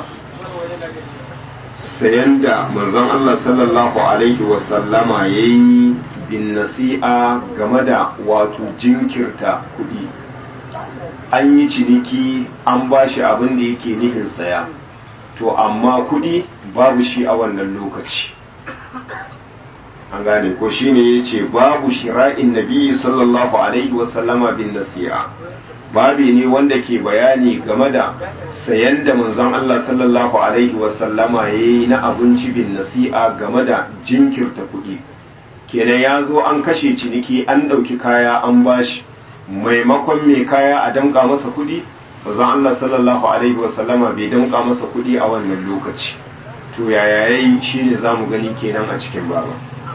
sayan da manzon Allah sallallahu alaihi wasallama ya yi bin nasi'a game da wato jinkirta kuɗi an yi ciniki an ba shi abin da yake nihin saya to amma kuɗi babu shi a wannan lokaci an gane ko shine ya ce babu shira'in nabi sallallahu alaihi wasallama bin nasi'a babi ne wanda ke bayani game da sayan da manzon Allah sallallahu alaihi wasallama ya yi na abinci bin nasi'a game da jinkirta kuɗi kenan ya zo an kashe ciniki an ɗauki kaya an bashi maimakon mai kaya a damƙa masa kuɗi manzon Allah sallallahu alaihi wasallama bai damƙa masa kuɗi a wannan lokaci to yaya yayi shine zamu gani kenan a cikin baba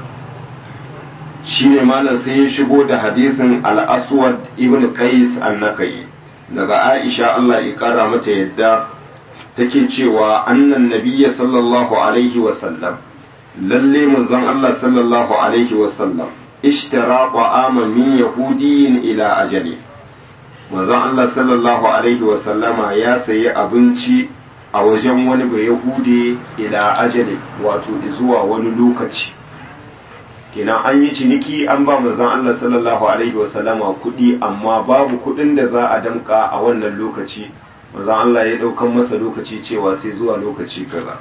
shine malam sai ya shigo da hadisin al-aswad ibn qais an-nakai daga aisha Allah ya kara mata yadda take cewa annan nabiyya sallallahu alaihi wa sallam lalle manzon Allah sallallahu alaihi wa sallam ishtara ta'aman min yahudiyyin ila ajali manzon Allah sallallahu alaihi wa sallama ya sayi abinci a wajen wani bai yahude ila ajali wato zuwa wani lokaci kenan an yi ciniki an ba manzon Allah sallallahu alaihi wasallama kuɗi amma babu kuɗin da za a damka a wannan lokaci manzon Allah ya ɗaukan masa lokaci cewa sai zuwa lokaci kaza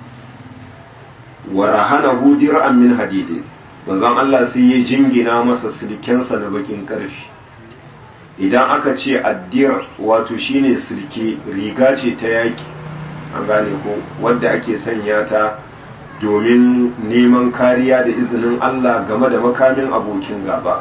wa rahanahu dir'an min hadidin manzon Allah sai ya jingina masa silkensa na bakin karfi idan aka ce addir wato shine silke riga ce ta yaki an gane ko wadda ake sanya ta domin neman kariya da izinin Allah game da makamin abokin gaba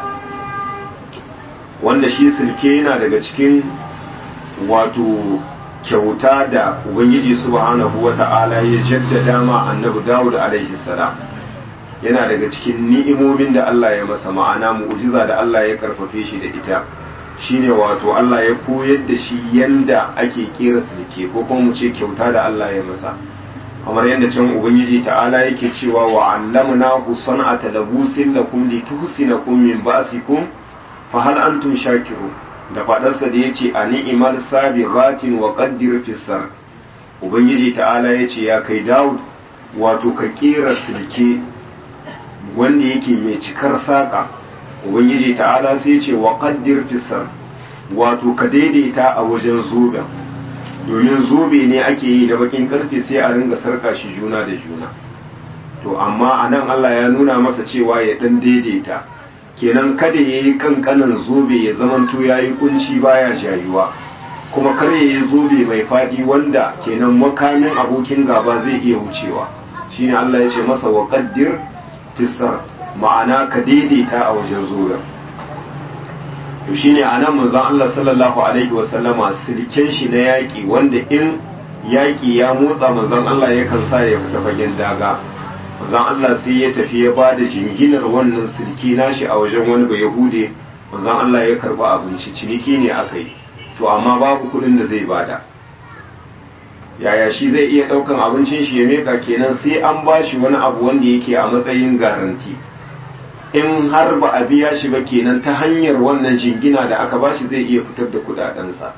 wanda shi silke yana daga cikin wato kyauta da ubangiji subhanahu wata'ala ya jaddada ma annabi Dawud alaihi salam yana daga cikin ni'imomin da Allah ya masa ma'ana mu'jiza da Allah ya karfafe shi da ita shine wato Allah ya koyar da shi yanda ake kera silke ko kuma mu ce kyauta da Allah ya masa kamar yadda can ubangiji ta'ala yake cewa wa allamna hu san'ata labusin lakum lituhsinakum min ba'sikum fa hal antum shakirun da fadarsa da yace a ni'mal sabighatin wa qaddir fi sar ubangiji ta'ala yace ya kai Dawud wato ka kera silke wanda yake mai cikar saka ubangiji ta'ala sai yace wa qaddir fi sar wato ka daidaita a wajen zoben domin zobe ne ake yi da bakin karfe sai a ringa sarka shi juna da juna to amma a nan Allah ya nuna masa cewa ya dan daidaita kenan kada ya yi kankanan zobe ya zamanto ya yi kunci baya jayuwa kuma kar ya yi zobe mai faɗi wanda kenan makamin abokin gaba zai iya wucewa shine Allah ya ce masa wa qaddir fisar ma'ana ka daidaita a wajen zoben to shine anan manzon Allah sallallahu alaihi wasallama silken shi na yaƙi wanda in yaƙi ya motsa manzon Allah yakan sa ya fita fagen daga manzon Allah sai ya tafi ya ba da jinginar wannan silki nashi a wajen wani bai yahude manzon Allah ya karba abinci ciniki ne aka yi to amma babu kuɗin da zai bada yaya shi zai iya ɗaukan abincin shi ya meka kenan sai an ba shi wani abu wanda yake a matsayin garanti in har ba a biya shi ba kenan ta hanyar wannan jingina da aka ba shi zai iya fitar da kudadensa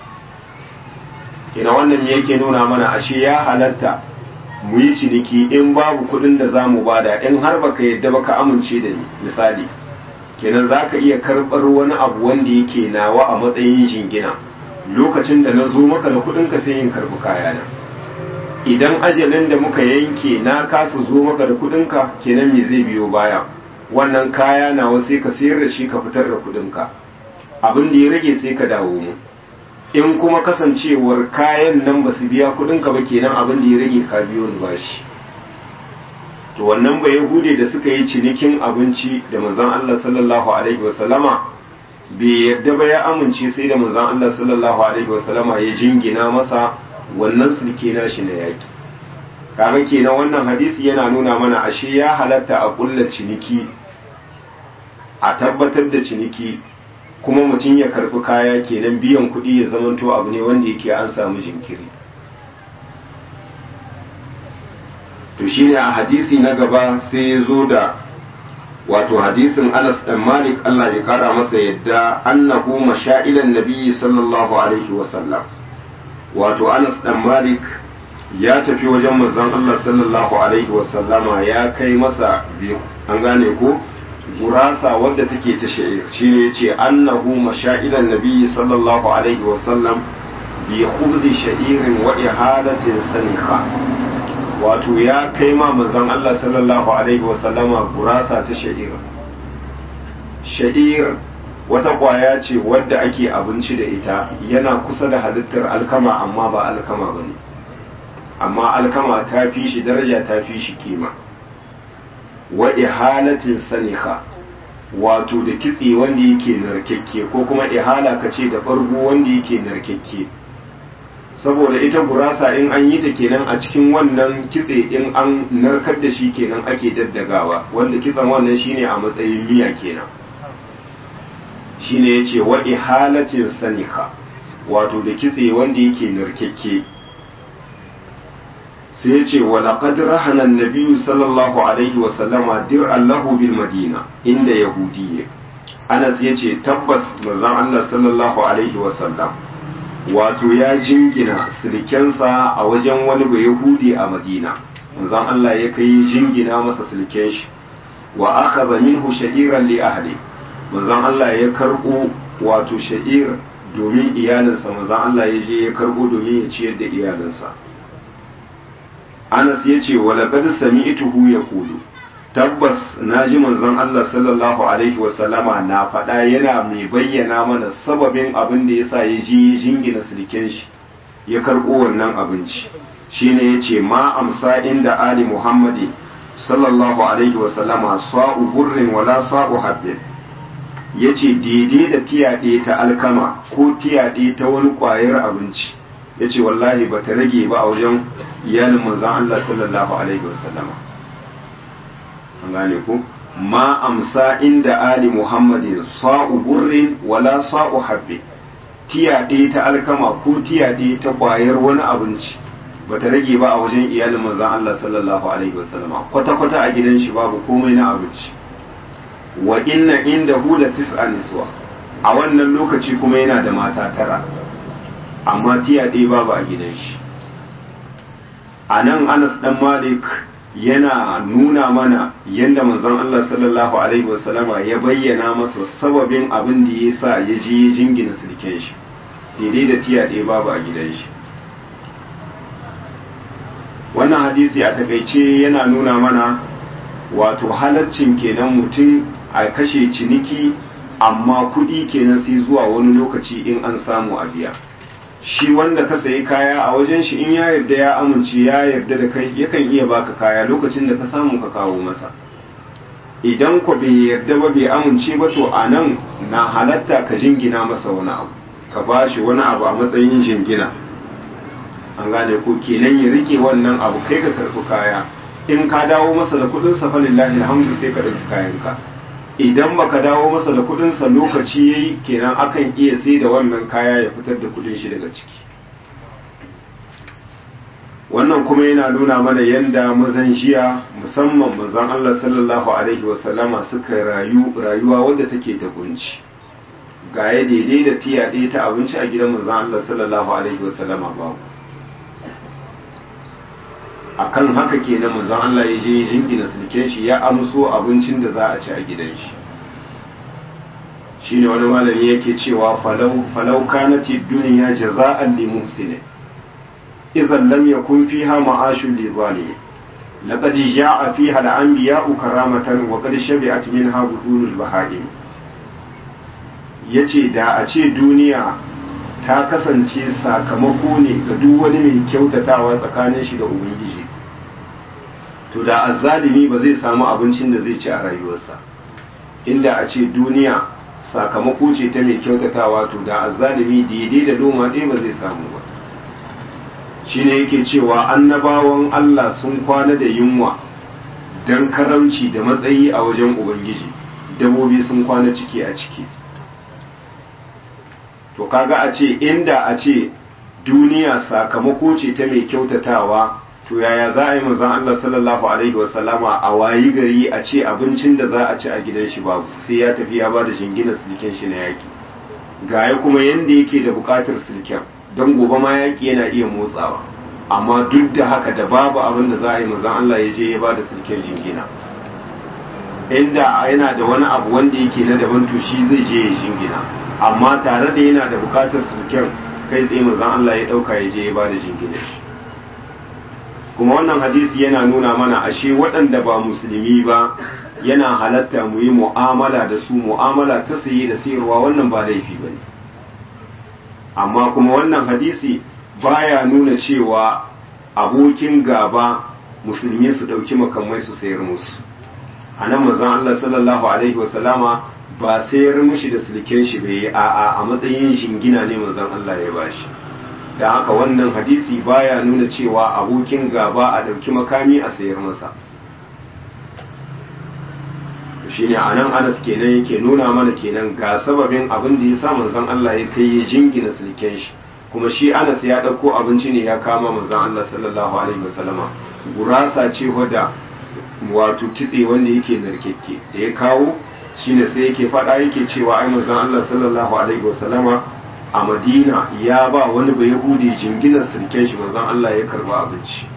kenan wannan yake nuna mana ashe ya halatta mu yi ciniki in babu kudin da za mu bada in har baka yadda baka amince da ni misali kenan za ka iya karɓar wani abu wanda yake nawa a matsayin jingina lokacin da na zo maka da kudinka sai yin karɓi kayana idan ajalin da muka yanke na kasa zo maka da kudinka kenan me zai biyo baya wannan kaya nawa sai ka sayar da shi ka fitar da kudinka abin da ya rage sai ka dawo mu in kuma kasancewar kayan nan ba su biya kudinka ba kenan abin da ya rage ka biyo ni bashi to wannan ba yahude da suka yi cinikin abinci da manzon Allah sallallahu alaihi wasallama bai yadda ba ya amince sai da manzon Allah sallallahu alaihi wasallama ya jingina masa wannan sulke nashi na yaki kaga kenan wannan hadisi yana nuna mana ashe ya halatta a kulla ciniki a tabbatar da ciniki kuma mutum ya karbi kaya kenan biyan kuɗi ya zamanto abu ne wanda yake an samu jinkiri to shine a hadisi na gaba sai ya zo da wato hadisin Anas dan Malik Allah ya kara masa yadda annahu mashailan nabiyyi sallallahu alaihi wasallam wato Anas dan Malik ya tafi wajen manzon Allah sallallahu alaihi wasallama ya kai masa biyu an gane ko gurasa wadda take ta sha'ir shine yace annahu mashailan nabiyyi sallallahu alaihi wasallam bi khubzi sha'irin wa ihalatin sanikha wato ya kai ma manzon Allah sallallahu alaihi wasallama gurasa ta sha'ir sha'ir wata kwaya ce wadda ake abinci da ita yana kusa da halittar alkama amma ba alkama bane amma alkama ta fi shi daraja ta fi shi kima wa ihalatin sanika wato da kitse wanda yake narkekke ko kuma ihala ka ce da bargo wanda yake narkekke saboda ita gurasa in an yi ta kenan a cikin wannan kitse in an narkar da shi kenan ake daddagawa wanda kitsen wannan shine a matsayin miya kenan shine yace wa ihalatin sanika wato da kitse wanda yake narkekke sai ya ce wa laqad rahana an-nabiy sallallahu alaihi wa sallama dir'an lahu bil madina inda yahudiyya Anas ya ce tabbas manzon Allah sallallahu alaihi wa sallam wato ya jingina silkensa a wajen wani bai yahudi a madina manzon Allah ya kai jingina masa silken shi wa akhadha minhu sha'iran li ahli manzon Allah ya karbo wato sha'ir domin iyalinsa manzon Allah ya je ya karbo domin ya ciyar da iyalinsa Anas ya ce wa laqad sami'tuhu yaqulu tabbas naji manzon Allah sallallahu alaihi wa sallama na faɗa yana mai bayyana mana sababin abin da yasa ya ji jingina silken shi ya karɓo wannan abinci shine yace ma amsa inda ali muhammadi sallallahu alaihi wa sallama sa'u burrin wala sa'u habbin yace daidai da tiyaɗe ta alkama ko tiyaɗe ta wani ƙwayar abinci yace wallahi bata rage ba a wajen iyalin manzon Allah sallallahu alaihi wa sallama an gane ku ma amsa inda ali muhammadin sa'u burrin wala sa'u habbe tiyaɗe ta alkama ko tiyaɗe ta ƙwayar wani abinci bata rage ba a wajen iyalin manzon Allah sallallahu alaihi wasallama kwata kwata a gidan shi babu komai na abinci wa inna inda hula tis'a niswa a wannan lokaci kuma yana da mata tara amma tiyaɗe babu a gidan shi a nan anas dan malik yana nuna mana yadda manzon Allah sallallahu alaihi wasallama ya bayyana masa sababin abin da ya sa ya je ya jingina silken shi daidai da tiya ɗaya babu a gidan shi wannan hadisi a takaice yana nuna mana wato halaccin kenan mutum a kashe ciniki amma kuɗi kenan sai zuwa wani lokaci in an samu a biya shi wanda ka sayi kaya a wajen shi in ya yarda ya amince ya yarda da kai yakan iya baka kaya lokacin da ka samu ka kawo masa idan ku bai yarda ba bai amince ba to a nan na halatta ka jingina masa wani abu ka ba shi wani abu a matsayin jingina an gane ko kenan ya rike wannan abu kai ka karɓi kaya in ka dawo masa da kuɗin sa fa lillahi alhamdu sai ka ɗauki kayanka idan baka dawo masa da kudinsa lokaci yayi kenan akan iya sai da wannan kaya ya fitar da kudin shi daga ciki wannan kuma yana nuna mana yadda mazan jiya musamman mazan Allah sallallahu alaihi wasallama suka rayu rayuwa wadda take ta kunci ga ya daidai da tiya ɗaya ta abinci a gidan mazan Allah sallallahu alaihi wasallama babu akan haka kenan mazan Allah ya je jingina sulken shi ya amso abincin da za a ci a gidan shi shine wani malami yake cewa falau falau kanati dunya jaza'an li muhsinin idan lam yakun fiha ma'ashun li zalimin laqad ja'a fiha al-anbiya'u karamatan wa qad shabi'at minha budulul baha'im yace da a ce duniya ta kasance sakamako ne ga duk wani mai kyautatawa tsakanin shi da ubangiji to da azzalimi ba zai samu abincin da zai ci a rayuwarsa inda a ce duniya sakamako ce ta mai kyautatawa to da azzalimi daidai da loma ɗaya ba zai samu ba shine yake cewa annabawan Allah sun kwana da yunwa don karamci da matsayi a wajen ubangiji dabobi sun kwana ciki a ciki to kaga a ce inda a ce duniya sakamako ce ta mai kyautatawa to yaya za a yi manzon Allah sallallahu alaihi wasallama a wayi gari a ce abincin da za a ci a gidan shi babu sai ya tafi ya ba da shingina silken shi na yaki gaya kuma yanda yake da bukatar silken don gobe ma yaki yana iya motsawa amma duk da haka da babu abin da za a yi manzon Allah ya je ya ba da silken jingina inda yana da wani abu wanda yake na daban to shi zai je ya jingina amma tare da yana da bukatar silken kai tsaye manzon Allah ya dauka ya je ya ba da jingina shi kuma wannan hadisi yana nuna mana ashe waɗanda ba musulmi ba yana halatta mu yi mu'amala da su mu'amala ta saye da sayarwa wannan ba laifi ba ne amma kuma wannan hadisi baya nuna cewa abokin gaba musulmi su ɗauki makamai su sayar musu a nan mazan Allah sallallahu alaihi wasallama ba sayar mushi da silken shi bai a'a a matsayin shingina ne mazan Allah ya bashi da haka wannan hadisi baya nuna cewa abokin gaba a ɗauki makami a sayar masa shine a nan anas kenan yake nuna mana kenan ga sababin abin da ya sa manzon Allah ya kai ya jingina silken shi kuma shi anas ya ɗauko abinci ne ya kama manzon Allah sallallahu alaihi wasallama gurasa ce wadda wato kitse wanda yake narkekke da ya kawo shine sai yake faɗa yake cewa ai manzon Allah sallallahu alaihi wasallama a madina ya ba wani bai yahudi jinginar sirken shi manzon Allah ya karba abinci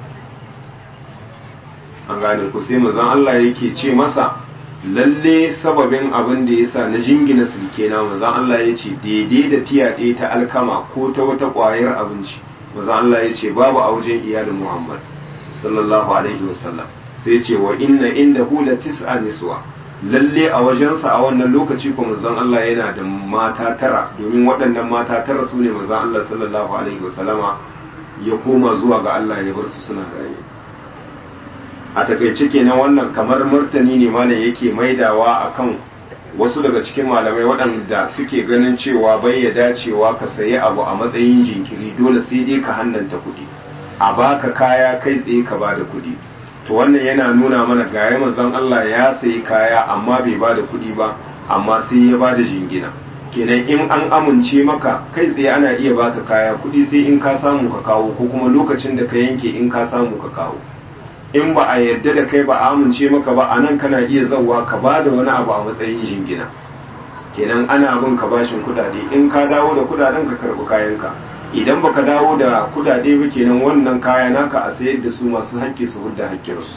an gane ku sai manzon Allah yake ce masa lalle sababin abin da yasa na jingina sirke na manzon Allah ya ce daidai da tiya ɗaya ta alkama ko ta wata ƙwayar abinci manzon Allah ya ce babu a wajen iyalin Muhammad sallallahu alaihi wasallam sai ce wa inna indahu la tis'a niswa lalle a wajensa a wannan lokaci ko manzon Allah yana da mata tara domin waɗannan mata tara su ne manzon Allah sallallahu alaihi wasallama ya koma zuwa ga Allah ya bar su suna raye a takaice kenan wannan kamar martani ne malam yake maidawa akan wasu daga cikin malamai waɗanda suke ganin cewa bai ya dacewa ka sayi abu a matsayin jinkiri dole sai dai ka hannanta kuɗi a baka kaya kai tsaye ka bada kuɗi to wannan yana nuna mana gaya manzon Allah ya sayi kaya amma bai ba da kuɗi ba amma sai ya ba da jingina kenan in an amince maka kai tsaye ana iya baka kaya kuɗi sai in ka samu ka kawo ko kuma lokacin da ka yanke in ka samu ka kawo in ba a yarda da kai ba a amince maka ba a nan kana iya zauwa ka ba da wani abu a matsayin jingina kenan ana bin ka bashin kuɗaɗe in ka dawo da kuɗaɗen ka karɓi kayanka idan baka dawo da kudade ba kenan wannan kaya naka a sayar da su masu haƙƙi su hudda haƙƙinsu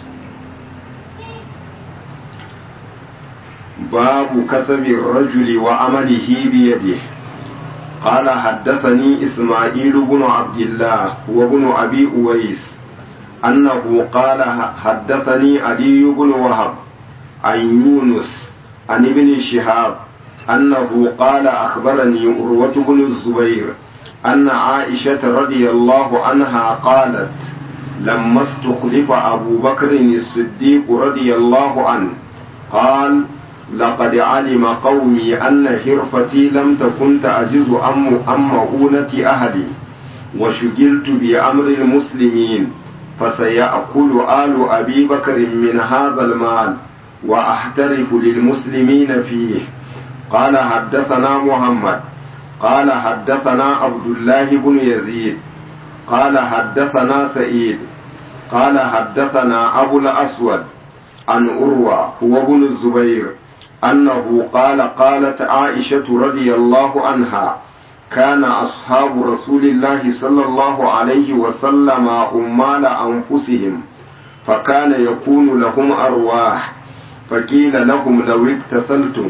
babu kasabin rajuli wa amalihi biyade قال حدثني إسماعيل بن عبد الله وابن أبي أويس أنه قال حدثني علي بن وهب عن يونس عن ابن شهاب أنه قال أخبرني أروة بن الزبير أن عائشة رضي الله عنها قالت لما استخلف أبو بكر الصديق رضي الله عنه قال لقد علم قومي أن هرفتي لم تكن تعجز عن مؤونة أهلي وشغلت بأمر المسلمين فسيأكل آل أبي بكر من هذا المال وأحترف للمسلمين فيه قال حدثنا محمد قال حدثنا عبد الله بن يزيد قال حدثنا سعيد قال حدثنا أبو الأسود عن أروى هو ابن الزبير أنه قال قالت عائشة رضي الله عنها كان أصحاب رسول الله صلى الله عليه وسلم أمال أنفسهم فكان يكون لهم أرواح فقيل لهم لو اغتسلتم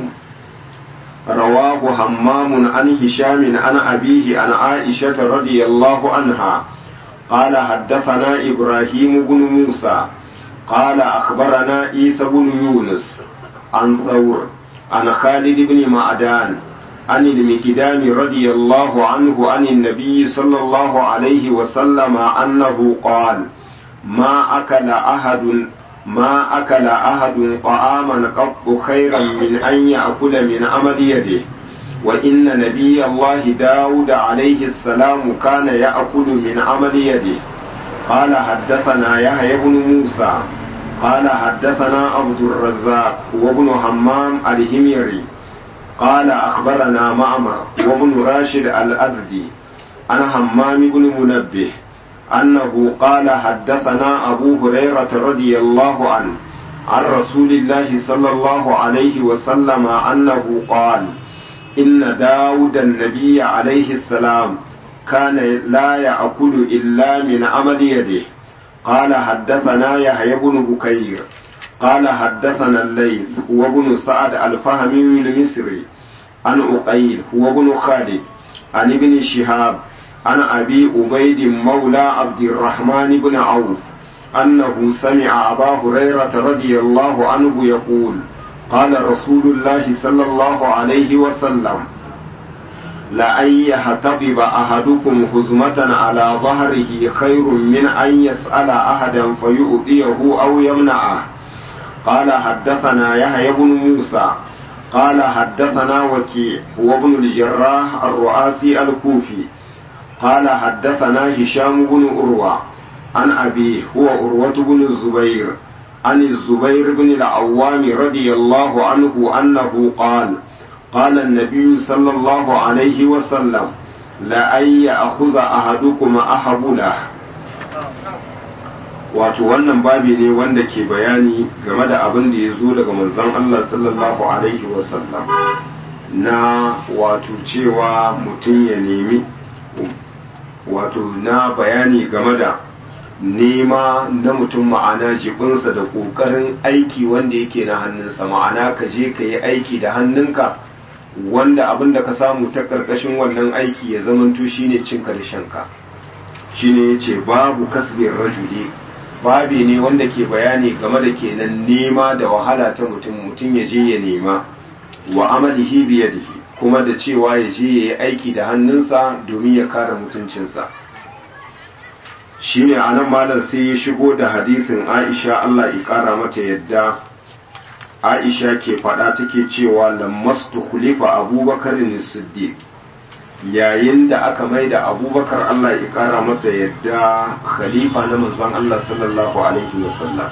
رواه همام عن هشام عن أبيه عن عائشة رضي الله عنها قال حدثنا إبراهيم بن موسى قال أخبرنا عيسى بن يونس عن ثور عن خالد بن معدان عن المكدام رضي الله عنه عن النبي صلى الله عليه وسلم أنه قال ما أكل أحد ما أكل أحد طعاما قط خيرا من أن يأكل من عمل يده وإن نبي الله داود عليه السلام كان يأكل من عمل يده قال حدثنا يحيى بن موسى قال حدثنا عبد الرزاق وابن همام الهميري قال أخبرنا معمر وابن راشد الأزدي عن همام بن منبه أنه قال حدثنا أبو هريرة رضي الله عنه عن رسول الله صلى الله عليه وسلم أنه قال إن داود النبي عليه السلام كان لا يأكل إلا من عمل يده قال حدثنا يحيى بن بكير قال حدثنا الليث هو ابن سعد الفهمي المصري عن أقيل هو ابن خالد عن ابن شهاب عن أبي أبيد مولى عبد الرحمن بن عوف أنه سمع أبا هريرة رضي الله عنه يقول قال رسول الله صلى الله عليه وسلم لأن يحتطب أحدكم هزمة على ظهره خير من أن يسأل أحدا فيؤذيه أو يمنعه قال حدثنا يحيى بن موسى قال حدثنا وكيع هو ابن الجراح الرؤاسي الكوفي قال حدثنا هشام بن أروى عن أبيه هو أروة بن الزبير عن الزبير بن العوام رضي الله عنه أنه قال قال النبي صلى الله عليه وسلم لأن يأخذ أحدكم أحبله wato wannan babi ne wanda ke bayani game da abin da ya zo daga manzon Allah sallallahu alaihi wasallam na wato cewa mutum ya nemi wato na bayani game da nema na mutum ma'ana jibinsa da ƙoƙarin aiki wanda yake na hannunsa ma'ana ka je ka yi aiki da hannunka wanda abin da ka samu ta ƙarƙashin wannan aiki ya zamanto shine cin karshenka shine ya ce babu kasbin rajuli babi ne wanda ke bayani game da kenan nema da wahala ta mutum mutum ya je ya nema wa amalihi biyadihi kuma da cewa ya je ya yi aiki da hannunsa domin ya kare mutuncinsa shine anan malam sai ya shigo da hadisin Aisha Allah ya kara mata yadda Aisha ke faɗa take cewa lammastu khulifa Abubakar Siddiq yayin da aka mai da Abubakar Allah ya kara masa yadda khalifa na manzon Allah sallallahu alaihi wasallam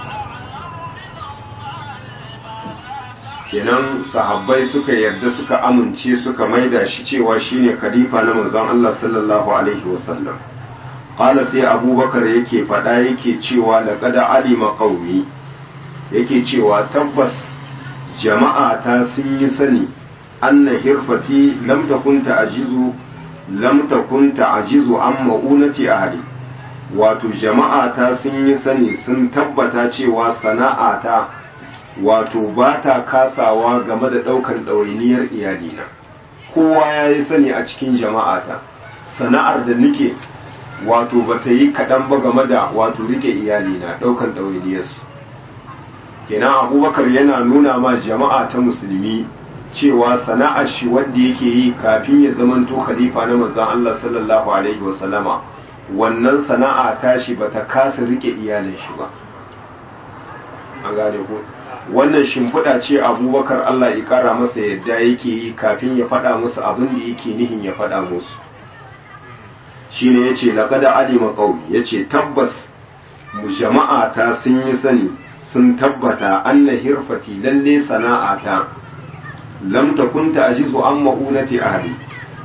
kenan sahabbai suka yarda suka amince suka maida shi cewa shine khalifa na manzon Allah sallallahu alaihi wasallam qala sai abubakar yake faɗa yake cewa laqad alima qaumi yake cewa tabbas jama'a ta sun yi sani anna hirfati lam takun ta'jizu lam takun ta'jizu an ma'unati ahli wato jama'a ta sun yi sani sun tabbata cewa sana'a ta wato ba ta kasawa game da ɗaukar ɗawainiyar iyalina kowa ya yi sani a cikin jama'ata sana'ar da nike wato ba ta yi kaɗan ba game da wato rike iyalina ɗaukar ɗawainiyarsu kenan abubakar yana nuna ma jama'a ta musulmi cewa sana'ar shi wanda yake yi kafin ya zamanto khalifa na manzon Allah sallallahu alaihi wasallama wannan sana'a tashi ba ta kasa rike iyalin shi ba an gane ko wannan shimfiɗa ce abubakar Allah ya ƙara masa yadda yake yi kafin ya faɗa musu abin da yake nihin ya faɗa musu shi ne ya ce laƙada alima ƙaumi ya ce tabbas mu jama'a ta sun yi sani sun tabbata anna hirfati lalle sana'ata lam takunta ajizu an ma'unati ahli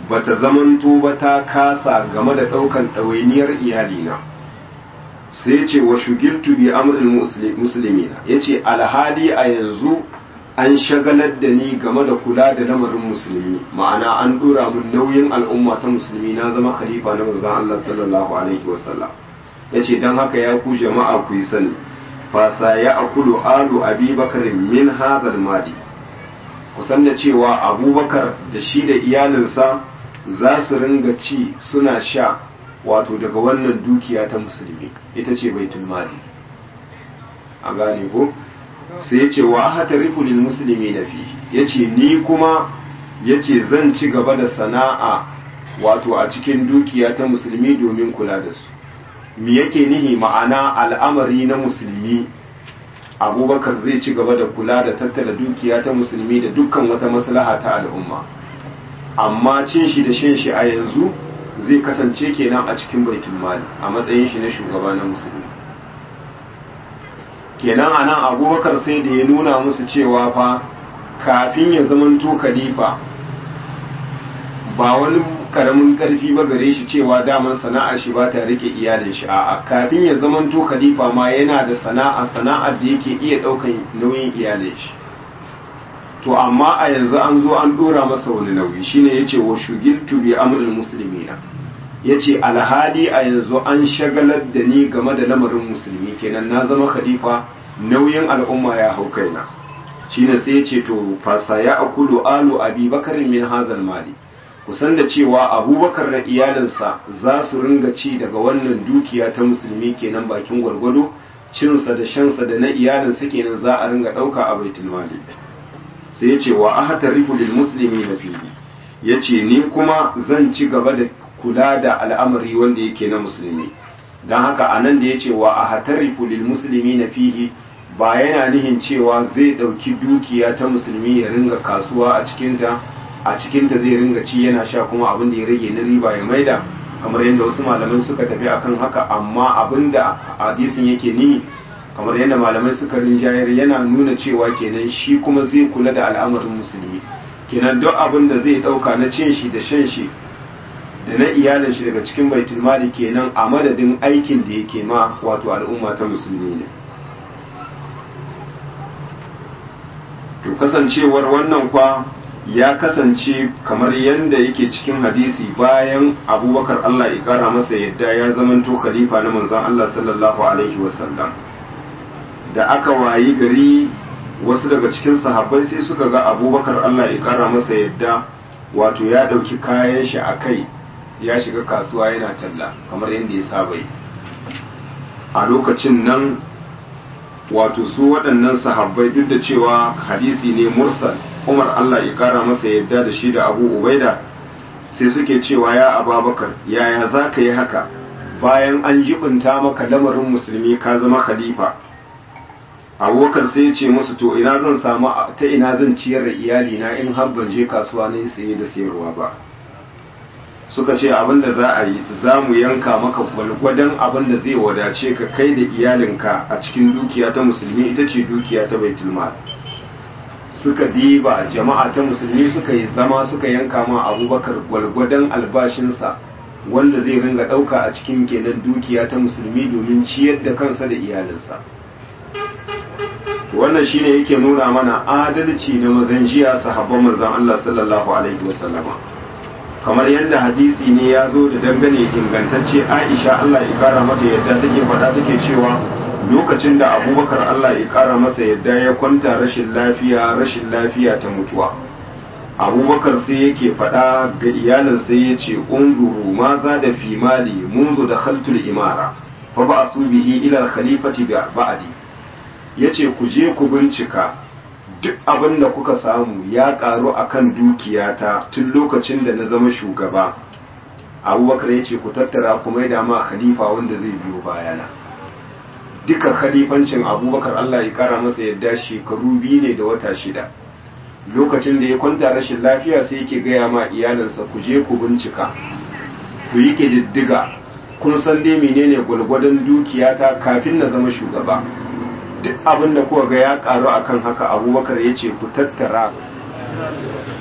bata zamanto ba ta kasa game da ɗaukan ɗawainiyar iyalina sai ce wa shugiltu bi amrul muslimina yace alhali a yanzu an shagalar da ni game da kula da lamarin musulmi ma'ana an dora mun nauyin al'umma ta musulmi na zama khalifa na manzon Allah sallallahu alaihi wasallam yace dan haka ya ku jama'a ku yi sani fa sa ya akulu alu abi bakar min hadal mali kusan da cewa abubakar da shi da iyalinsa za su ringa ci suna sha wato daga wannan dukiya ta musulmi ita ce baitul mali a gane ko sai ce wa ahata rifulil musulmi na fi ya ce ni kuma ya ce zan ci gaba da sana'a wato a cikin dukiya ta musulmi domin kula da su mi yake nihi ma'ana al'amari na musulmi abubakar zai ci gaba da kula da tattala dukiya ta musulmi da dukkan wata maslaha ta al'umma amma cin shi da shan shi a yanzu zai kasance kenan a cikin baitul mali a matsayin shi na shugaba na musulmi kenan anan abubakar sai da ya nuna musu cewa fa kafin ya zamanto khalifa ba wani karamin karfi ba gare shi cewa daman sana'ar shi ba ta rike iyalin shi a'a kafin ya zamanto khalifa ma yana da sana'a sana'ar da yake iya daukan nauyin iyalin shi to amma a yanzu an zo an dora masa wani nauyi shine yace wa shugiltu bi amrul muslimina yace alhali a yanzu an shagalar da ni game da lamarin musulmi kenan na zama khalifa nauyin al'umma ya hau kaina shine sai yace to fasa ya akulu alu abi bakarin min hazal mali kusan da cewa abubakar da iyalinsa za su ringa ci daga wannan dukiya ta musulmi kenan bakin gwargwado cinsa da shansa da na iyalinsa kenan za a ringa ɗauka a baitul mali sai ya ce wa ahatarifu lil muslimi na fihi ya ce ni kuma zan ci gaba da kula da al'amari wanda yake na musulmi don haka a nan da ya ce wa ahatarifu lil muslimi na fihi ba yana nihin cewa zai ɗauki dukiya ta musulmi ya ringa kasuwa a cikinta a cikinta zai ringa ci yana sha kuma abin da ya rage na riba ya maida kamar yadda wasu malaman suka tafi akan haka amma abin da hadisin yake nihi kamar yadda malamai suka rinjayar yana nuna cewa kenan shi kuma zai kula da al'amarin musulmi kenan duk abin da zai dauka na cin shi da shan shi da na iyalin shi daga cikin baitul mali kenan a madadin aikin da yake ma wato al'umma ta musulmi ne to kasancewar wannan kwa ya kasance kamar yadda yake cikin hadisi bayan abubakar Allah ya kara masa yadda ya zamanto khalifa na manzon Allah sallallahu alaihi wasallam da aka wayi gari wasu daga cikin sahabbai sai suka ga abubakar Allah ya kara masa yadda wato ya ɗauki kayan shi a kai ya shiga kasuwa yana talla kamar yadda ya saba yi a lokacin nan wato su waɗannan sahabbai duk da cewa hadisi ne mursal umar Allah ya kara masa yadda da shi da abu ubaida sai suke cewa ya ababakar yaya za ka yi haka bayan an jibinta maka lamarin musulmi ka zama khalifa abubakar sai ya ce musu to ina zan samu ta ina zan ciyar da iyalina in har ban je kasuwa na saye da sayarwa ba suka ce abin da za a yi za mu yanka maka gwalgwadon abin da zai wadace ka kai da iyalinka a cikin dukiya ta musulmi ita ce dukiya ta baitul mal suka diba jama'a ta musulmi suka yi zama suka yanka ma abubakar gwalgwadon albashinsa wanda zai ringa ɗauka a cikin kenan dukiya ta musulmi domin ciyar da kansa da iyalinsa wannan shine yake nuna mana adalci na mazan jiya sahabban manzon Allah sallallahu alaihi wasallama kamar yadda hadisi ne ya zo da dangane ingantacce Aisha Allah ya kara mata yadda take faɗa take cewa lokacin da Abubakar Allah ya kara masa yadda ya kwanta rashin lafiya rashin lafiya ta mutuwa Abubakar sai yake faɗa ga iyalinsa ya ce unzuru ma za da fi mali munzu da khaltul imara fa ba'athu bihi ila al-khalifati ba'di ya ce ku je ku bincika duk abin da kuka samu ya karu akan dukiyata tun lokacin da na zama shugaba abubakar ya ce ku tattara ku mai ma khalifa wanda zai biyo bayana duka khalifancin abubakar allah ya kara masa yadda shekaru biyu ne da wata shida lokacin da ya kwanta rashin lafiya sai yake gaya ma iyalinsa ku je ku bincika ku yi ƙididdiga kun san dai menene gwalgwadon dukiyata kafin na zama shugaba duk abin da kuka ga ya karu akan haka abubakar ya ce ku tattara